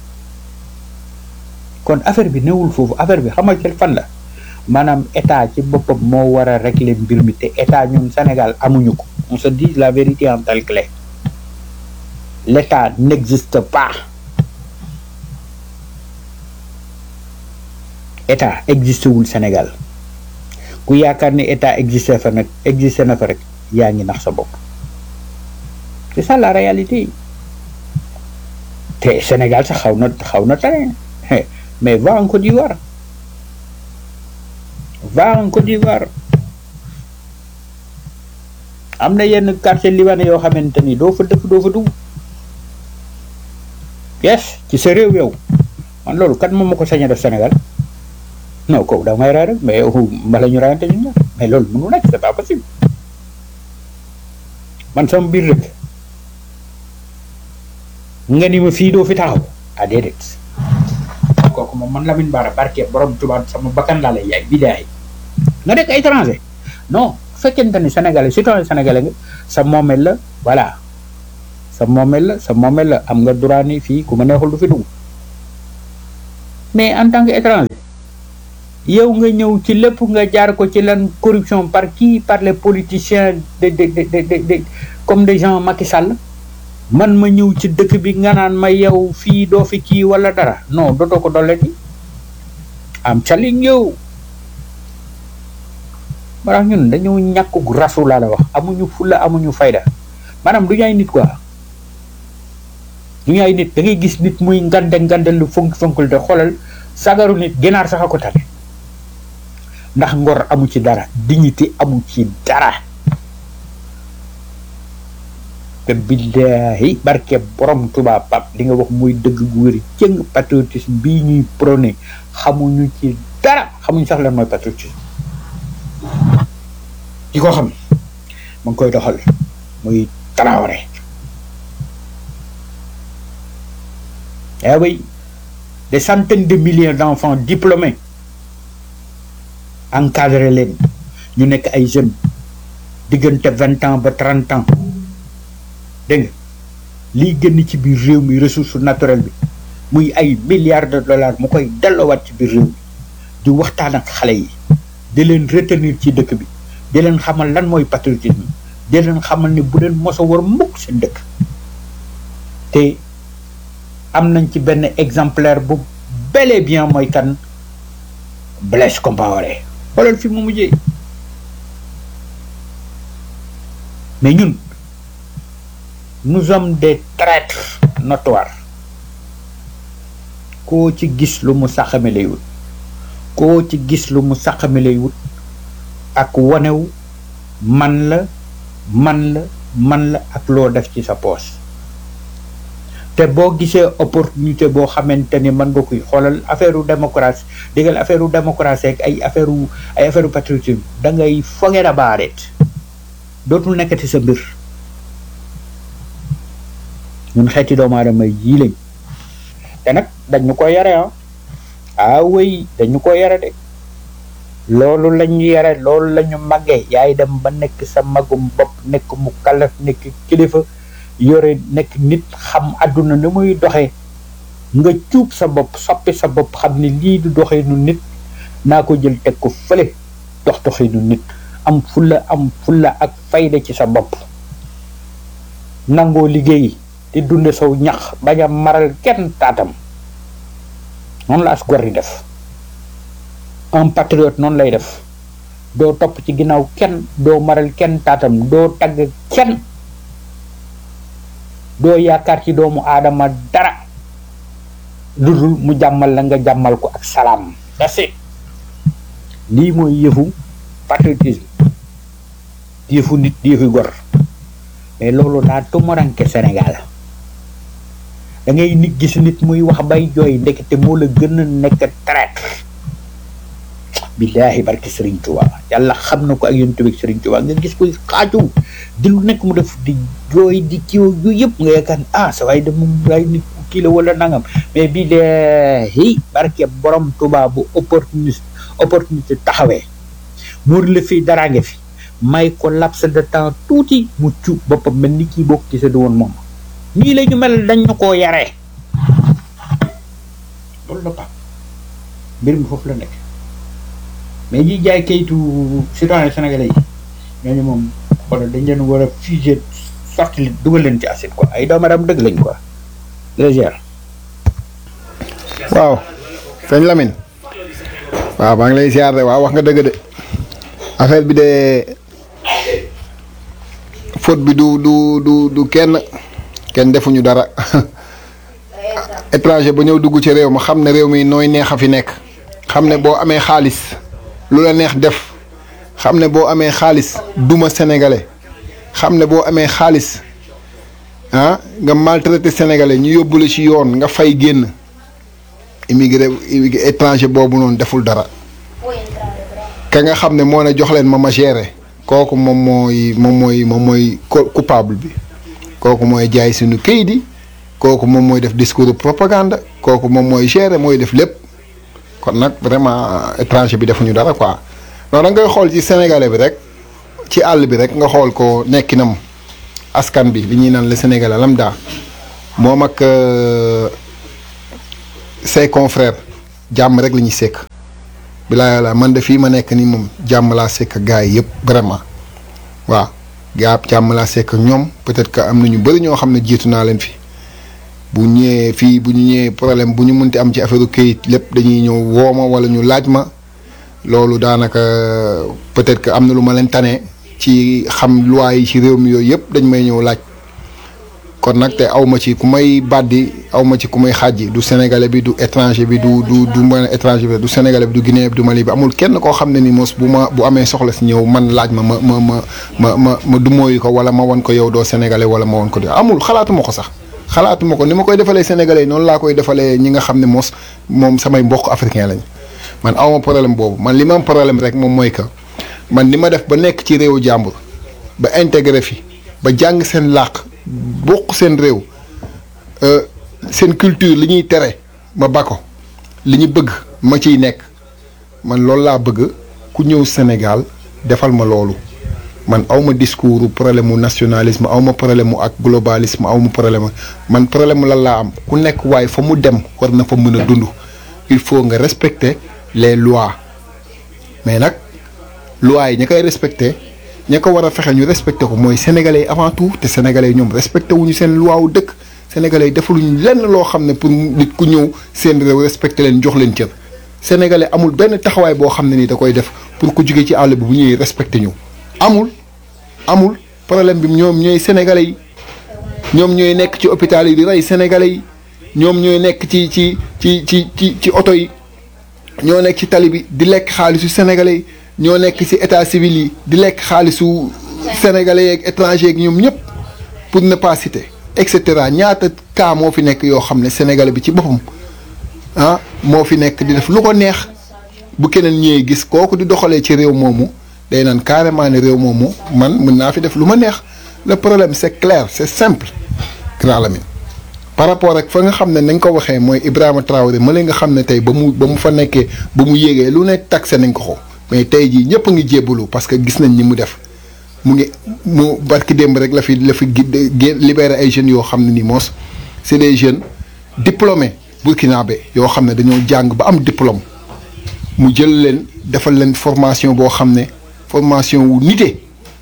kon affaire bi newul foofu affaire bi xam nga fan la maanaam état ci boppam moo war a régler mbir mi te état ñun Sénégal amuñu ko on se dit la vérité en telle clé l'état n'existe pas état existé wul Sénégal ku yaakaar ni état existé fa nag existé na fa rek yaa ngi nax sa bopp c'est ça la réalité te Sénégal sax xaw na xaw na tane mais va en Côte d'Ivoire va en Côte d'Ivoire am na yenn quartier libanais yoo xamante ni doo fa dëkk doo fa dugg yes ci sa réew yow man loolu kat moom ma ko sañ a def Sénégal non kooku da may rey rek mais mbala ñu reyante ñun ñaar mais loolu mënu nekk c'est pas possible man sama biir rek nga ni ma fii doo fi taxaw ah déedéet kooku moom man Lamine Bara barke borom tubaab sama bakkan laa lay yaay bidaay nga nekk étranger non bu fekkente ni sénégalais citoyen sénégalais nga sa moomeel la voilà sa moomeel la sa moomeel la am nga droit ni fii ku ma neexul du fi dugg mais en tant que étranger yow nga ñëw ci lépp nga jaar ko ci lan corruption par qui par les politiciens de de de de de comme des gens Macky Sall man ma ñëw ci dëkk bi nga naan ma yow fii doo fi kii wala dara non dootoo ko dolleti am telling you moo tax ñun dañoo ñàkk gu rasu laa la wax amuñu fulla amuñu fayda maanaam du ñu ay nit quoi du ñu ay nit da ngay gis nit muy ngande ngande lu fonk fonkul te xoolal sagaru nit ginaar sax a ko tane ndax ngor amu ci dara dignité amu ci dara te billaahi barke borom Tuubaa pap li nga wax muy dëgg gu wér cëng patriotisme bii ñuy prôné xamuñu ci dara xamuñu sax lan mooy patriotisme ki ko xam ma ngi koy doxal muy Traoré eh oui des centaines de milliers d'enfants diplômés encadré leen ñu nekk ay jeunes diggante vingt ans ba trente ans dégg nga liy génn ci biir réew mi ressource naturelle bi muy ay milliards de dollars mu koy delloowaat ci biir réew mi di waxtaan ak xale yi di leen retenir ci dëkk bi di leen xamal lan mooy patriotisme di leen xamal ni bu leen mos a war mukk seen dëkk te am nañ ci benn exemplaire bu bel et bien mooy kan Blaise Compaoré xoolal fi mu mujjee mais ñun nous sommes des traîtres notoires koo ci gis lu mu saxame lay wut koo ci gis lu mu saxame lay wut ak wanew man la man la man la ak loo def ci sa poos te boo gisee opportunité boo xamante ni mën nga koy xoolal affaire u démocratie déggal affaire u démocratie ak ay affaire u ay affaire u patriotisme da ngay forget about it dootul nekkati sa mbir ñun xeeti doomu aadama yii lañ te nag dañu ko yare ah ah wéy dañu ko yare de loolu lañu yare loolu lañu màggee yaay dem ba nekk sa magum bopp nekk mu kalaf nekk kilifa yore nekk nit xam àdduna ni muy doxee nga cuub sa bopp soppi sa bopp xam ni lii du doxee nu nit naa ko jël teg ko fële dox doxee nu nit am fulla am fulla ak fayda ci sa bopp nangoo liggéey di dunde saw ñax bañ a maral kenn taatam noonu la as gor di def un patriote noonu lay def doo topp ci ginnaaw kenn doo maral kenn taatam doo tagg kenn doo yaakaar ci doomu aadama dara lu dul mu jàmmal la nga jàmmal ko ak salaam that's it lii mooy yëfu patriotisme yëfu nit yëfu gor mais loolu daa tumaranke Sénégal da ngay nit gis nit muy wax bay jooy ndekete moo la gën a nekk traître billaahi barke Serigne Touba yàlla xam na ko ak yonent bi Serigne Touba nga gis koy xaaju di lu nekk mu def di jooy di kiiw yu yëpp nga yaakaar ah sa waay de moom waay nit ku kii la wala nangam mais billaahi barke borom Touba bu opportunité opportunité taxawee muur la fii dara nga fi may ko laps de temps tuuti mu cuub boppam mel ni kii bokk ci sa du woon moom nii la ñu mel dañ ñu koo yaree loolu la pap mbir mi foofu la nekk mais ñi jaay kayitu citoyen sénégalais yi ñooñu moom xoolal dañ leen war a fusé sorti li dugal leen ci acide quoi ay doomaram dëgg lañ quoi légère waaw sëñ Lamine waaw maa ngi lay ziar de waaw wax nga dëgg de affaire bi de faute bi du du du du kenn kenn defuñu dara étranger ba ñëw dugg ci réew ma xam ne réew mi nooy neex a fi nekk xam ne boo amee xaalis lu la neex def xam ne boo amee xaalis duma sénégalais xam ne boo amee xaalis ah nga maltraité sénégalais ñu yóbbu la ci yoon nga fay génn immigré immigré étranger boobu noonu deful dara ka nga xam ne moo ne jox leen ma ma géré kooku moom mooy moom mooy moom mooy coupable bi kooku mooy jaay suñu kayit yi kooku moom mooy def discours de propagande kooku moom mooy gérer mooy def lépp kon nag vraiment étranger bi defuñu dara quoi non da ngay xool ci sénégalais bi rek ci àll bi rek nga xool ko nekkinam askan bi li ñuy naan le sénégalais lambda moom ak ses confrères jàmm rek la ñuy sekk bilaa yàlla man de fii ma nekk nii moom jàmm laa sekk gars yi yëpp vraiment waaw gaa jàmm laa sekk ñoom peut-être que am na ñu bëri ñoo xam ne jiitu naa leen fi bu ñëwee fii bu ñu ñëwee problème bu ñu mënti am ci affaire këyit lépp dañuy ñëw woo ma wala ñu laaj ma loolu daanaka peut-être que am na lu ma leen tane ci xam loi yi ci réew mi yooyu yëpp dañ may ñëw laaj kon nag te aw ma ci ku may bàddi aw ma ci ku may xàjji du sénégalais bi du étranger bi du du du mën étranger bi du sénégalais bi du guinéen bi du mali bi amul kenn koo xam ne ni mos bu ma bu amee soxla si ñëw man laaj ma ma ma ma ma ma ma du mooyu ko wala ma wan ko yow doo sénégalais wala ma wan ko di amul xalaatuma ko sax xalaatuma ko ni ma koy defalee sénégalais yi noonu laa koy defalee ñi nga xam ne mos moom samay mbokk africain lañ man awma problème boobu man li ma am problème rek moom mooy que man ni ma def ba nekk ci réewu jàmbur ba intégré fi ba jàng seen làq bokk seen réew seen culture li ñuy tere ma ba ko li ñu bëgg ma ciy nekk man loolu laa bëgg ku ñëw Sénégal defal ma loolu man awma discours problème mu nationalisme awma problème mu ak globalisme awma problème man problème lan laa am ku nekk waaye fa mu dem war na fa mën a dund il faut nga respecter les lois mais nag lois yi ña koy respecter ña ko war a fexe ñu respecté ko mooy sénégalais yi avant tout te sénégalais yi ñoom respecté wuñu seen loi wu dëkk sénégalais yi defaluñu lenn loo xam ne pour nit ku ñëw seen réew respecté leen jox leen cër sénégalais amul benn taxawaay boo xam ne ni da koy def pour ku jóge ci àll bi bu ñëwee respecté ñu amul amul problème bi ñoom ñooy sénégalais yi ñoom ñooy nekk ci hôpital yi di rey sénégalais yi ñoom ñooy nekk ci ci ci ci ci ci oto yi ñoo nekk ci tali bi di lekk xaalisu sénégalais yi ñoo nekk ci état civil yi di lekk xaalisu sénégalais yeeg étranger yeeg ñoom ñëpp pour ne pas citer et cetera ñaata cas moo fi nekk yoo xam ne sénégalais bi ci boppam ah moo fi nekk di def lu ko neex bu keneen ñëwee gis kooku di doxalee ci réew moomu day naan carrément ne réew moomu man mën naa fi def lu ma neex le problème c'est clair c'est simple grand Lamine par rapport ak fa nga xam ne nañ ko waxee mooy Ibrahima Traoré ma nga xam ne tey ba mu ba mu fa nekkee ba mu yéegee lu ne taxé nañ ko ko mais tey jii ñëpp a ngi jébbalu parce que gis nañ ni mu def mu ngi mu barki démb rek la fi la fi libéré ay jeunes yoo xam ne ni moos c'est des jeunes diplômés burkinabé yoo xam ne dañoo jàng ba am diplôme mu jël leen defal leen formation boo xam ne formation wu nite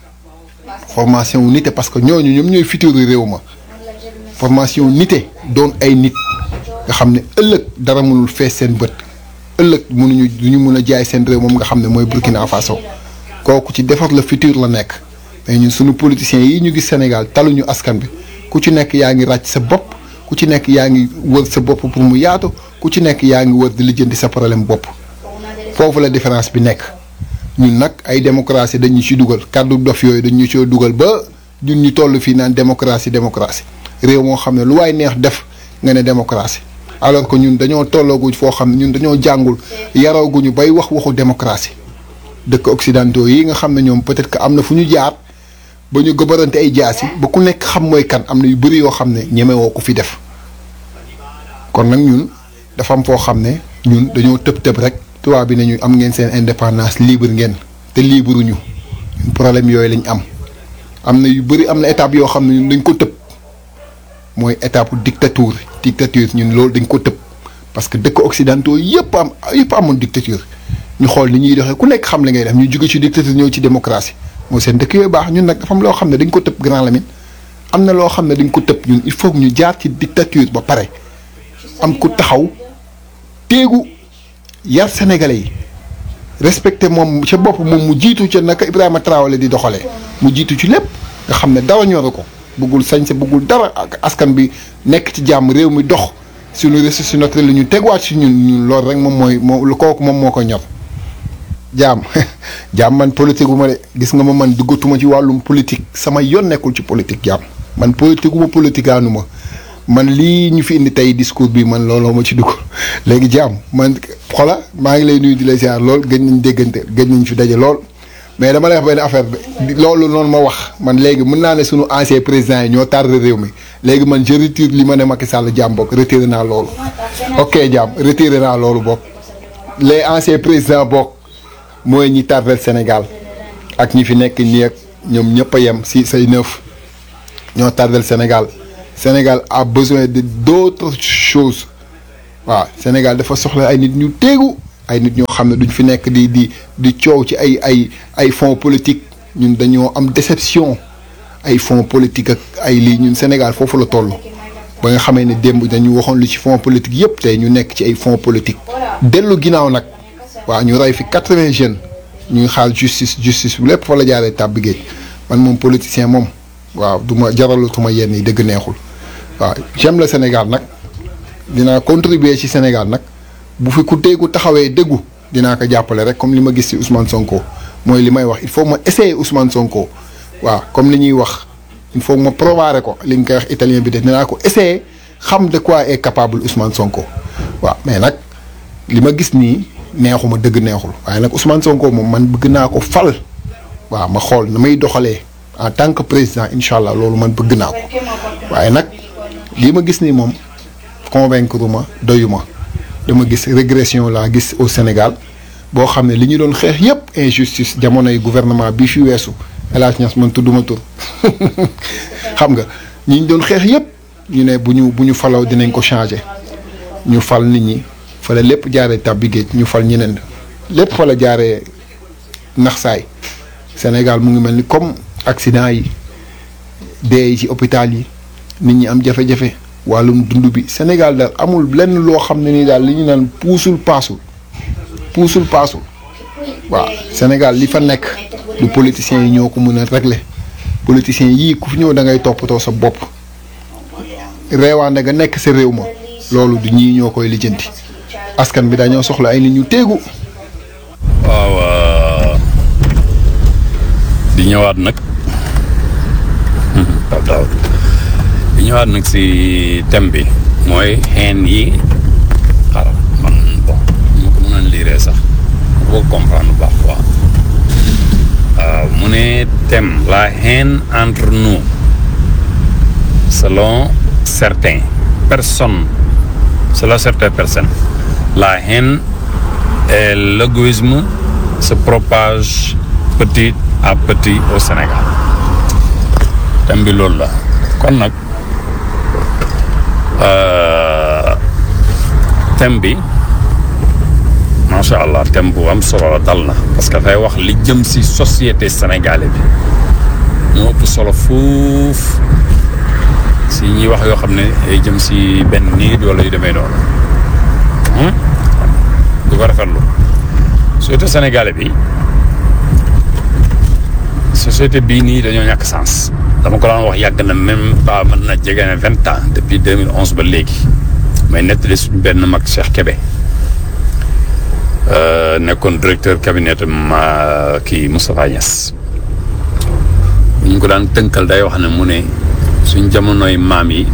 formation wu nite parce que ñooñu ñoom ñooy futur réew ma formation nite doon ay nit nga xam ne ëllëg dara mënul fees seen bët ëllëg mënuñu duñu mën a jaay seen réew moom nga xam ne mooy Burkina Faso kooku ci defar le futur la nekk mais ñun suñu politiciens yi ñu gis Sénégal taluñu askan bi ku ci nekk yaa ngi ràcc sa bopp ku ci nekk yaa ngi wër sa bopp pour mu yaatu ku ci nekk yaa ngi wër di lijjanti sa problème bopp foofu la différence bi nekk ñun nag ay démocratie dañu ci dugal kàddu dof yooyu dañu ci dugal ba ñun ñu toll fii naan démocratie démocratie réew moo xam ne lu waay neex def nga ne démocratie alors que ñun dañoo tolloogu foo xam ne ñun dañoo jàngul yarooguñu bay wax waxu démocratie dëkk occidentaux yi nga xam ne ñoom peut-être que am na fu ñu jaar ba ñu gëbërante ay jaas yi ba ku nekk xam mooy kan am na yu bëri yoo xam ne ñemewoo ko fi def kon nag ñun dafa am foo xam ne ñun dañoo tëb tëb rek tubaab bi nañu am ngeen seen indépendance libre ngeen te libre ñu problème yooyu lañ am am na yu bëri am na étape yoo xam ne ñun dañ ko tëb mooy étape dictature dictature ñun loolu dañ ko tëb parce que dëkk occidentaux yëpp am yëpp amoon dictature ñu xool ni ñuy doxee ku nekk xam li ngay def ñu jóge ci dictature ñëw ci démocratie mooy seen dëkk yooyu baax ñun nag dafa am loo xam ne dañ ko tëb grand Lamine am na loo xam ne dañ ko tëb ñun il faut que ñu jaar ci dictature ba pare am ku taxaw téegu yar sénégalais yi respecté moom ca bopp moom mu jiitu ca naka Ibrahima Traoré di doxalee mu jiitu ci lépp nga xam ne dara ñoru ko bëggul sañse bëggul dara ak askan bi nekk ci jàmm réew mi dox suñu ressources naturelles ñu tegwaat si ñun ñun loolu rek moom mooy moo kooku moom moo ko ñor jaam jaam man politique gu ma de gis nga ma man duggatuma ci wàllum politique sama yoon nekkul ci politique jaam man politique gu ma politique aanu ma man lii ñu fi indi tey discours bi man looloo ma ci dugg léegi jaam man xola maa ngi lay nuyu di la ziar lool gëj nañ déggante gëj nañ fi daje lool mais dama lay wax benn affaire bi loolu noonu ma wax man léegi mën naa ne sunu ancien président yi ñoo tardé réew mi léegi man je retire li ma ne Macky Sall jaam bokk retiré naa loolu ok jaam retiré naa loolu bokk les anciens présidents bokk mooy ñi tardel Sénégal ak ñi fi nekk nii ak ñoom ñëpp a yem si say neuf ñoo tardel Sénégal Sénégal a besoin de d'autres choses waaw Sénégal dafa soxla ay nit ñu téegu ay nit ñoo xam ne duñ fi nekk di di di coow ci ay ay ay fonds politique ñun dañoo am déception ay fonds politique ak ay lii ñun Sénégal foofu la toll ba nga xamee ne démb dañu waxoon lu ci fonds politique yépp tey ñu nekk ci ay fonds politique dellu ginnaaw nag waaw ñu rey fi quatre-vingts jeunes ñuy xaar justice justice bu lépp fa la jaaree tàbbi géej man moom politicien moom waaw du ma jaralatuma yenn yi dëgg neexul waaw j'aime le Sénégal nag dinaa contribuer ci Sénégal nag bu fi ku déggu taxawee déggu dinaa ko jàppale rek comme li ma gis ci Ousmane Sonko mooy li may wax il faut ma essayer Ousmane Sonko waaw comme li ñuy wax il faut ma provaré ko li nga koy wax italien bi def dinaa ko essayer xam de quoi est capable Ousmane Sonko waaw mais nag li ma gis nii neexuma dëgg neexul waaye nag Ousmane Sonko moom man bëgg naa ko fal waaw ma xool na may doxalee en tant que président incha allah loolu man bëgg naa ko waaye nag lii ma gis nii moom convaincre ma doyuma dama gis régression laa gis au Sénégal boo xam ne li ñu doon xeex yépp injustice jamonoy gouvernement bi fi weesu El Hadj Niass man tudduma tur xam nga ñi ñu doon xeex yépp ñu ne bu ñu bu ñu falaw dinañ ko changer ñu fal nit ñi fa la lépp jaaree tàbbi géej ñu fal ñeneen lépp fa la jaaree nax saay Sénégal mu ngi mel ni comme accident yi dee yi ci hôpital yi nit ñi am jafe-jafe wàllum dund bi Sénégal daal amul lenn loo xam ne ni daal li ñu naan puusul paasul puusul paasul waaw Sénégal li fa nekk du politiciens yi ñoo ko mën a régler politiciens yii ku fi ñëw da ngay toppatoo sa bopp reewaande nga nekk sa réew ma loolu du ñii ñoo koy lijjanti askan bi dañoo soxla ay nit ñu téegu waaw di ñëwaat nag waaw di ñëwaat nag si thème bi mooy xeen yi xaaral man bon mu ko mën a liiree sax boo comprendre bu baax quoi waaw mu ne thème la haine entre nous selon certaines personnes selon certaines personnes la haine et l'égoïsme se propagent petit à petit au Sénégal thème bi loolu la kon nag thème bi macha allah thème bu am solo la dal na parce que dafay wax li jëm ci société sénégalaise bi moo ëpp solo fuuf si ñuy wax yoo xam ne ay jëm ci benn nit wala yu demee noonu du ko rafetlu société sénégalais bi société bii nii dañoo ñàkk sens dama ko daan wax yàgg na même pas mën na jege na vingt ans depuis 2011 ba léegi may nettali suñu benn mag Cheikh Kébé nekkoon directeur cabinet ma kii Moustapha Niass bu ñu ko daan tënkal day wax ne mu ne suñ jamonoy maam yi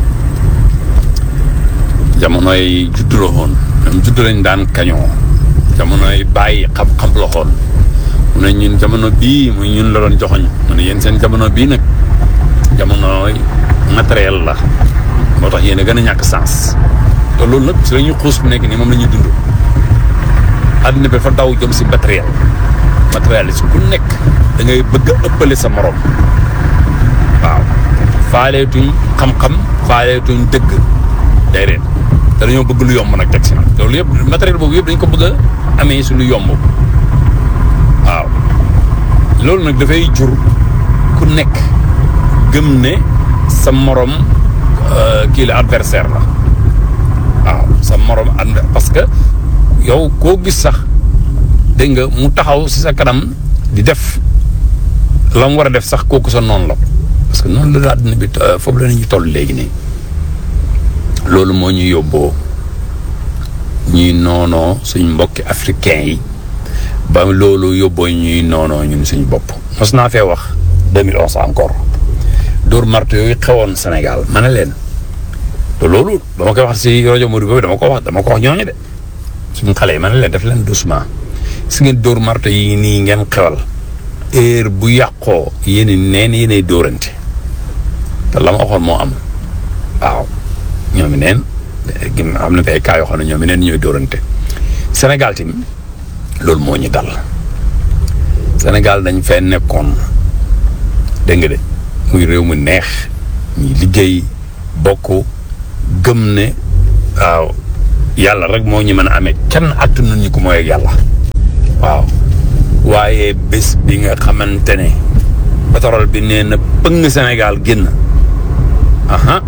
jamonoy juddu la woon ñoom juddu lañ daan kañoo jamonoy bàyyi xam-xam la woon mu ne ñun jamono bii muy ñun la doon joxoñ mu ne yéen seen jamono bii nag jamonoy matériel la moo tax yéen a gën a ñàkk sens te loolu nag si la ñuy xuus bu nekk nii moom la ñuy dund àddina bi dafa daw jëm si matériel matériel si ku nekk da ngay bëgg a ëppale sa morom waaw faaleetuñ xam-xam faaleetuñ dëgg déedéet te dañoo bëgg lu yomb nag teg si nag loolu yëpp matériel boobu yëpp dañ ko bëgg a amee si lu yomb waaw loolu nag dafay jur ku nekk gëm ne sa morom kii la adversaire la waaw sa morom ànd parce que yow koo gis sax dégg nga mu taxaw si sa kanam di def la mu war a def sax kooku sa noonu la parce que noonu la àddina bi foofu la ñu toll léegi nii loolu moo ñu yóbboo ñuy noonoo suñ mbokki africain yi ba loolu yóbboo ñuy noonoo ñun suñ bopp mos naa fee wax 2011 encore dóor marto yooyu xewoon Sénégal ma ne leen te loolu dama koy wax si rajo Modou boobu dama ko wax dama ko wax ñooñu de suñu xale yi ma ne leen def leen doucement si ngeen dóor marto yi nii ngeen xewal heure bu yàqoo yéen neen yéenay dóorante te la ma waxoon moo am waaw ñoomi neen gim am na fi ay cas yoo xam ne ñoomi neen ñooy dóorante Sénégal tamit loolu moo ñu dal Sénégal dañ fee nekkoon dégg nga de muy réew mu neex ñuy liggéey bokk gëm ne waaw yàlla rek moo ñu mën a amee kenn attanu ñu ko mooy ak yàlla waaw waaye bés bi nga xamante ne pétrole bi nee na pëng Sénégal génn aha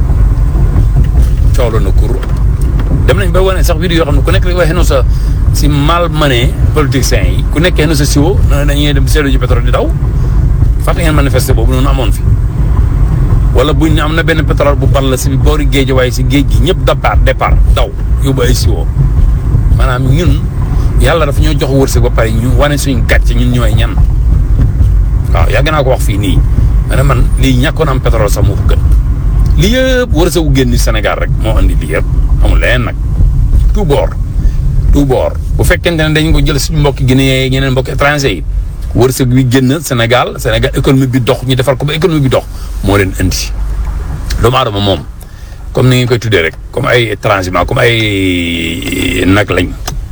coolo na kur dem nañ ba wane sax vidéo yoo xam ne ku nekk rek waxee no sa si mal mané politiciens yi ku nekkee no sa siwo na dañuy dem seetlu ji pétrole di daw fàtte ngeen manifester boobu noonu amoon fi wala buñ ne am na benn pétrole bu ball si boori géej waaye si géej gi ñëpp départ départ daw yóbbu ay siwo maanaam ñun yàlla dafa ñoo jox wërsëg ba pare ñu wane suñ gàcce ñun ñooy ñan waaw yàgg naa ko wax fii nii ma ne man lii ñàkkoon am pétrole sax moo ko gën lii yëpp wërsëgu génn Sénégal rek moo andi lii yëpp amul leneen nag tout bord tout bord bu fekkente ne dañ ko jël suñu mbokki Guinée yi ñeneen mbokki étranger yi wërsëg bi génn Sénégal Sénégal économie bi dox ñu defar ko ba économie bi dox moo leen indi doomu aadama moom comme ni ngeen koy tuddee rek comme ay étranger comme ay nag lañ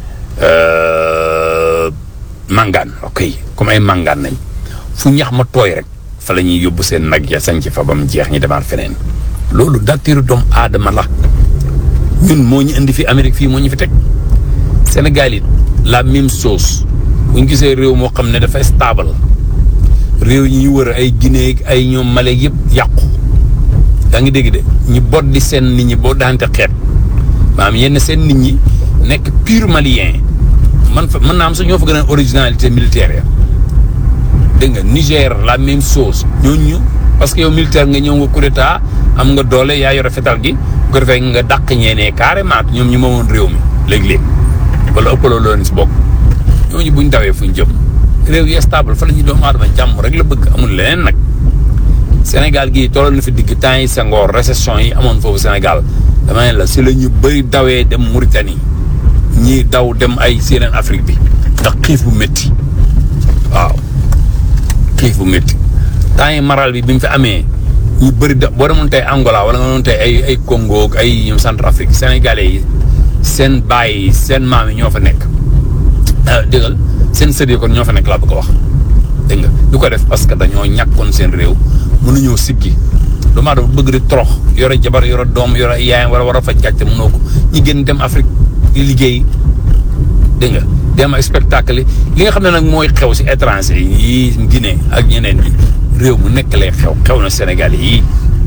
mangaan ok comme ay mangaan nañ fu ñax ma tooy rek fa la ñuy yóbbu seen nag ya sañ ci fa ba mu jeex ñi demaat feneen loolu dactiru doomu aadama la ñun moo ñu indi fi Amérique fii moo ñu fi teg Sénégal it la même chose bu ñu gisee réew moo xam ne dafay stable réew yi ñu wër ay Guinée ay ñoom Mali yëpp yàqu yaa ngi dégg de ñu bot di seen nit ñi boo daante xeet maanaam yenn seen nit ñi nekk pur malien man fa mën naa am sax ñoo fa gën a originalité militaire ya dégg nga Niger la même chose ñooñu parce que yow militaire nga ñëw nga coup d'état am nga doole yaa yore fetal gi bu ko defee nga dàq ñeenee carrément ñoom ñu moomoon réew mi léeg-léeg wala ëppaloo loolu si bokk ñooñu buñ dawee fuñ jëm réew yi stable fa la ñuy doomu aadama jàmm rek la bëgg amul leneen nag Sénégal gii tolloon na fi digg temps yi Senghor récession yi amoon foofu Sénégal dama ne la si la ñu bëri dawee dem Mauritanie ñii daw dem ay séeneen Afrique bi ndax xiif bu métti waaw xiif bu métti temps yi maral bi bi mu fi amee ñu bëri da boo demoon tey Angola wala nga doon tey ay ay Congo ak ay ñoom Centrafrique sénégalais yi seen baay yi seen maam yi ñoo fa nekk déggal seen sët yi kon ñoo fa nekk laa bëgg a wax dégg nga du ko def parce que dañoo ñàkkoon seen réew mënuñoo siggi doomu aadama bëgg di torox yore jabar yore doom yore yaayam wala war a faj gàcce mënoo ko ñi gën dem Afrique di liggéey dégg nga dem ay spectacle li nga xam ne nag mooy xew si étranger yi Guinée ak ñeneen ñi réew mu nekk lay xew xew na Sénégal yi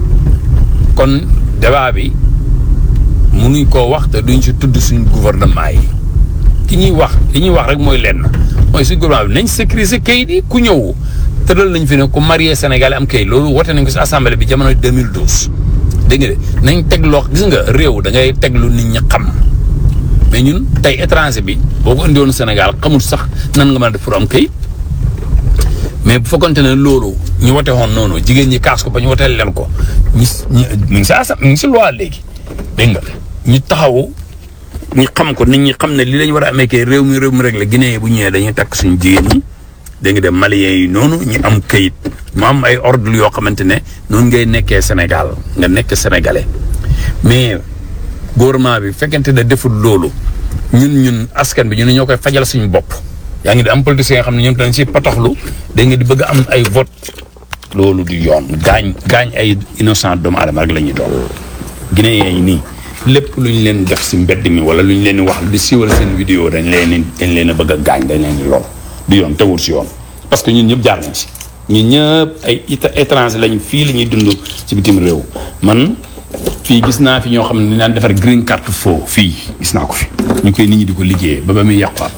kon débat bi mënuñ koo wax te duñ si tudd suñ gouvernement yi ki ñuy wax li ñuy wax rek mooy lenn mooy suñ gouvernement bi nañ sécuriser kayit yi ku ñëw tëral nañ fi ne ku marié Sénégal am kayit loolu wote nañ ko si assemblée bi jamono 2012 dégg nga de nañ teg loo gis nga réew da ngay teg lu nit ñi xam mais ñun tey étranger bi boo ko indiwoon Sénégal xamul sax nan nga mën a def pour am kayit mais bu fekkonte ne loolu ñu wote woon noonu jigéen ñi kaas ko ba ñu woteel leen ko ñu ñu ngi si asa ñu ngi si loi léegi dégg nga ñu taxaw ñu xam ko nit ñi xam ne li lañ war a amee kay réew mi réew mi rek la Guinée bu ñëwee dañuy takk suñu jigéen ñi dégg nga de Maliens yi noonu ñu am kayit mu am ay ordre yoo xamante ne noonu ngay nekkee Sénégal nga nekk sénégalais mais gouvernement bi fekkente ne deful loolu ñun ñun askan bi ñu ne ñoo koy fajal suñu bopp. yaa ngi di am politiciens yoo xam ne ñoom dañ si pataxlu da nga di bëgg am ay vote loolu du yoon gaañ gaañ ay innocent doomu aadama rek la ñuy doon Guinéens yi nii lépp lu ñu leen def si mbedd mi wala lu ñu leen di wax di siiwal seen vidéo dañ leen dañ leen a bëgg a gaañ dañ leen di lool du yoon tegul si yoon parce que ñun ñëpp jaar nañ si ñun ñëpp ay étranger lañ fii la ñuy dund ci bitim réew man fii gis naa fi ñoo xam ne daan defar green card faux fii gis naa ko fi ñu koy nit ñi di ko liggéeyee ba ba muy yàqaat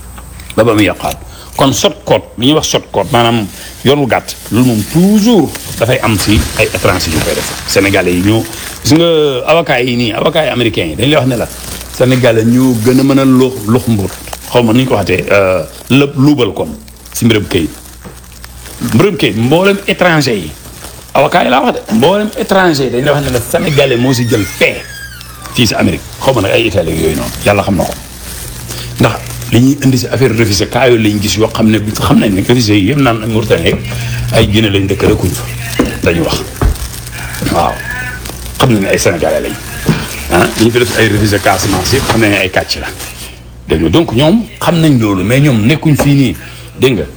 ba ba muy yàqaat kon sot code li ñuy wax sot code maanaam yoonu gàtt loolu moom toujours dafay am si ay étranger yu koy def sénégalais yi ñoo gis nga avocats yi nii avocats yi américains yi dañ lay wax ne la sénégalais ñoo gën a mën a lux lux mbur xaw ma nu ñu ko waxatee lépp luubal kon si mbirum kayit mbirum kayit mboolem étranger yi avocats yi laa wax de mboolem étranger yi dañ lay wax ne la sénégalais moo si jël fee fii si Amérique xaw ma nag ay Italie yooyu noonu yàlla xam na ko ndax li ñuy indi si affaire révisé kaa yooyu lañ gis yoo xam ne bi xam nañ ne révisé yi yëpp naan Mauritanie ay Guinée lañ dëkk rekuñ fa dañu wax waaw xam nañ ne ay sénégalais lañ ah ñu fi def ay révisé Casamance yëpp xam nañ ne ay kàcc la dégg nga donc ñoom xam nañ loolu mais ñoom nekkuñ fii nii dégg nga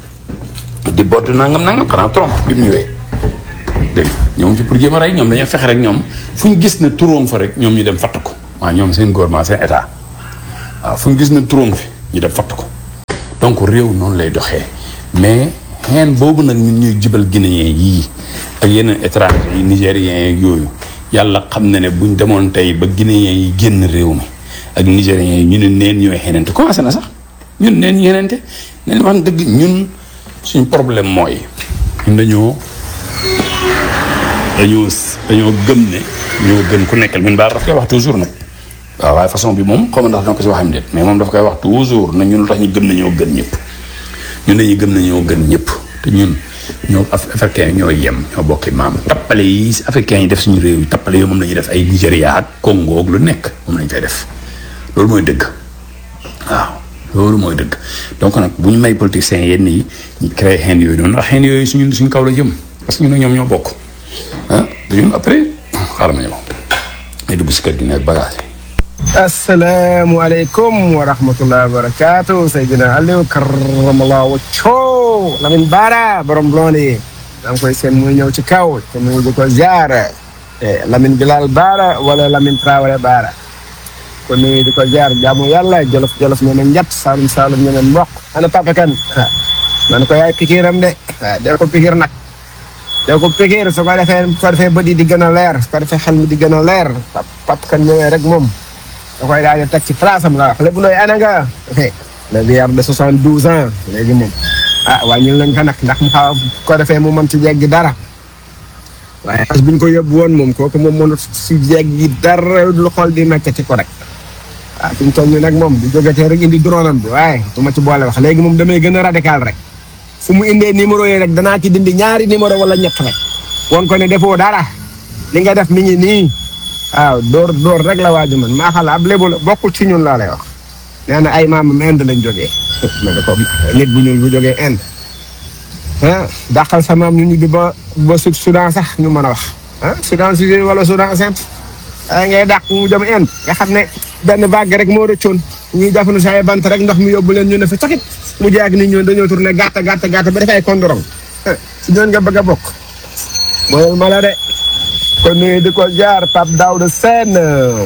di bodd nangam nangam xanaa Trump bi mu ñëwee dégg nga ñoom fi pour jéem a rey ñoom dañoo fexe rek ñoom fu ñu gis ne turoom fa rek ñoom ñu dem fatt ko maa ñoom seen gouvernement seen état waaw fu ñu gis na trône fi ñu def fatt ko donc réew noonu lay doxee mais xeen boobu nag ñun ñuy jibal guinéen yii ak yeneen étranger yi nigériens yi yooyu yàlla xam na ne buñ demoon tey ba guinéen yi génn réew mi ak nigériens yi ñu ne neen ñooy xenente commencé na sax ñun neen ñu xenente neen wax dëgg ñun suñ problème mooy ñun dañoo dañoo dañoo gëm ne ñoo gën ku nekkal ñun baal daf koy wax toujours nag waaw waaye façon bi moom xaw ma ndax danga ko si waxam déet mais moom daf koy wax toujours na ñun lu tax ñu gëm ne ñoo gën ñëpp ñun dañuy gëm ne ñoo gën ñëpp te ñun ñoo africain ñoo yem ñoo bokki maam tappale yi africain yi def suñu réew yi tappale yoo moom la ñuy def ay Nigéria ak Congo ak lu nekk moom lañ fay def loolu mooy dëgg waaw loolu mooy dëgg donc nag bu ñu may politiciens yenn yi ñu créé xeen yooyu noonu ndax xeen yooyu suñu suñ kaw la jëm parce que ñun ak ñoom ñoo bokk ah dañu après xaaral ma ñëw ay dugg si kër gi ne bagage asalaamaaleykum wa rahmatulah wa barakaatu Seydina Aliou karamallah wacco Lamine Bara borom looni da nga koy seen muy ñëw ci kaw te muy di ko ziar Lamine Bilal Bara wala Lamine Traoré Bara kon nuyu di ko ziar jaamu yàlla jolof jolof ñu ne njat saalum saalum ñu ne mboq ana papa kan ah man ko yaay pikiram de ah del ko pikir nag del ko pikir su ko defee su ko defee bët yi di gën a leer su ko defee xel mi di gën a leer pap pap kan ñëwee rek moom da koy daal di teg ci place am la wax lépp looy ana nga le vieillard de soixante douze ans léegi moom ah wàññil nañ ko nag ndax mu xaw ko defee mu mën ci jeggi dara waaye as buñ ko yóbbu woon moom kooku moom mënut si jeggi dara lu xool di mecc ci ko rek ah fi mu toll nii nag moom du jógetee rek indi drone am bi waaye du ma ci boole wax léegi moom damay gën a radical rek fu mu indee numéro yi rek danaa ci dindi ñaari numéro wala ñett rek won ko ne defoo dara li nga def mi ngi nii waaw door door rek la waaju man maa xala ab lébu la bokkul ci ñun laa lay wax nee na ay maamam Inde lañ jógee ma ne ko nit bu ñuul bu jógee Inde ah dàqal sa maam ñu ñibbi ba ba sud Soudan sax ñu mën a wax ah Soudan Sud wala Soudan simple ay ngay dàq mu jëm Inde nga xam ne benn vague rek moo rëccoon ñuy jafandu sa ay bant rek ndox mi yóbbu leen ñu ne fi taxit mu jaag nit ñoon dañoo tourné gàtt gàtt gàtt ba def ay kondorong si ñoon nga bëgg a bokk mooy ma la de kon nuyu di ko jaar Pape Daouda Sène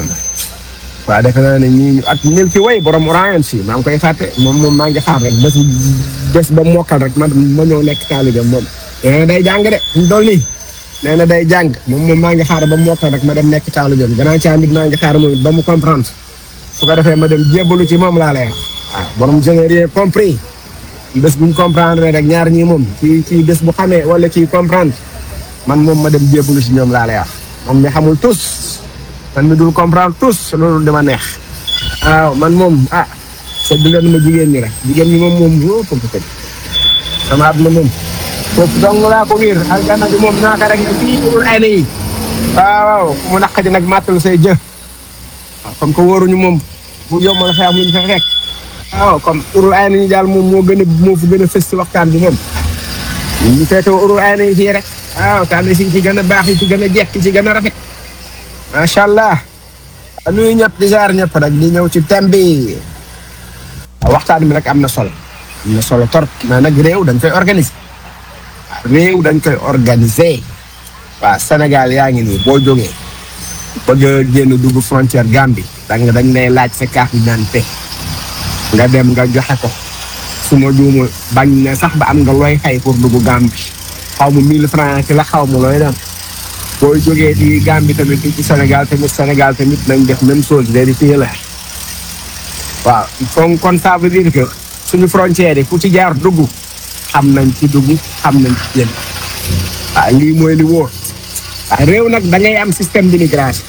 waaw defe naa ne ñii ak Milky Way borom Orion si maa ngi koy fàtte moom moom maa ngi xaar rek bés bés ba mokkal rek ma ma ñëw nekk taalibe moom. nee na day jàng de ñu dool nii nee na day jàng moom moom maa ngi xaar ba mokkal rek ma dem nekk taalibe gannaaw caa nit maa ngi xaar moom ba mu comprendre su ko defee ma dem jébbalu ci moom laa lay wax. waaw borom je n'ai rien compris bés bu ñu comprendre rek ñaar ñii moom ci ci bés bu xamee wala ci comprendre. man moom ma dem jébbalu si ñoom laa lay wax moom mi xamul tous man mi dul comprendre tous loolu dama neex waaw man moom ah sedd leen ma jigéen ñi rek jigéen ñi moom moom wóo foofu tëj sama at ma moom foofu dong laa ko wiir aljana bi moom naaka rek fii urul ay na yi waaw waaw mu naqadi nag màttal say jë waaw comme que wóoruñu moom bu yomb la fay am luñ fa fekk waaw comme urul ay na yi daal moom moo gën a moo fi gën a fës ci waxtaan bi moom ñu feetoo urul ay na yi fii rek waaw tànn si ci gën a baax yi ci gën a jekk ci gën a rafet macha allah nuyu ñëpp di jaar ñëpp rek di ñëw ci thème bi waxtaan bi nag am na solo am na solo torop mais nag réew dañ koy organiser réew dañ koy organiser waaw Sénégal yaa ngi nii boo jógee bëgg a génn dugg frontière Gambie da nga dañ lay laaj sa carte d'identité nga dem nga joxe ko su ma juumul bañ ne sax ba am nga looy fay pour dugg Gambie xaw ma 1000 francs ci la xaw ma looy dem booy jógee di Gambie tamit ci Sénégal tamit Sénégal tamit nañ def même chose vérifier la waaw kon kon ça veut dire que suñu frontière yi ku ci jaar dugg xam nañ ci dugg xam nañ ci génn waaw lii mooy li wóor waaw réew nag da ngay am système d'immigration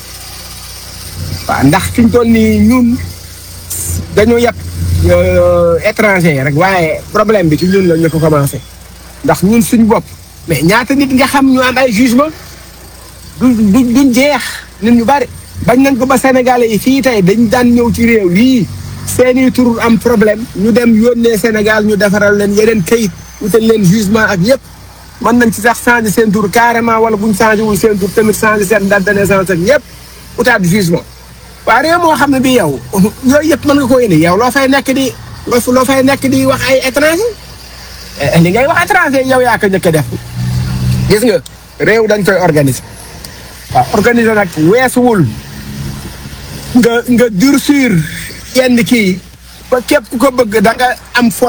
waaw ndax fi ñu toll nii ñun dañoo yàpp étranger yi rek waaye problème bi ci ñun la ñu ko commencé ndax ñun suñ bopp mais ñaata nit nga xam ñu am ay jugement du du duñ jeex nit ñu bari bañ nañ ko ba sénégalais yi fii tey dañ daan ñëw ci réew yii seeni tur am problème ñu dem yónnee Sénégal ñu defaral leen yeneen kayit wutal leen jugement ak yëpp mën nañ ci sax changer seen tur carrément wala buñ changé wul seen tur tamit changer seen date de naissance ak yëpp utaat jugement waaw réew moo xam ne bi yow yooyu yëpp mën nga ko indi yow loo fay nekk di loo fay nekk di wax ay étranger li ngay wax étranger yow yaa ko njëkk a def gis nga réew dañ koy organiser waaw organiser nag weesuwul nga nga durcir yenn kii ba képp ku ko bëgg da nga am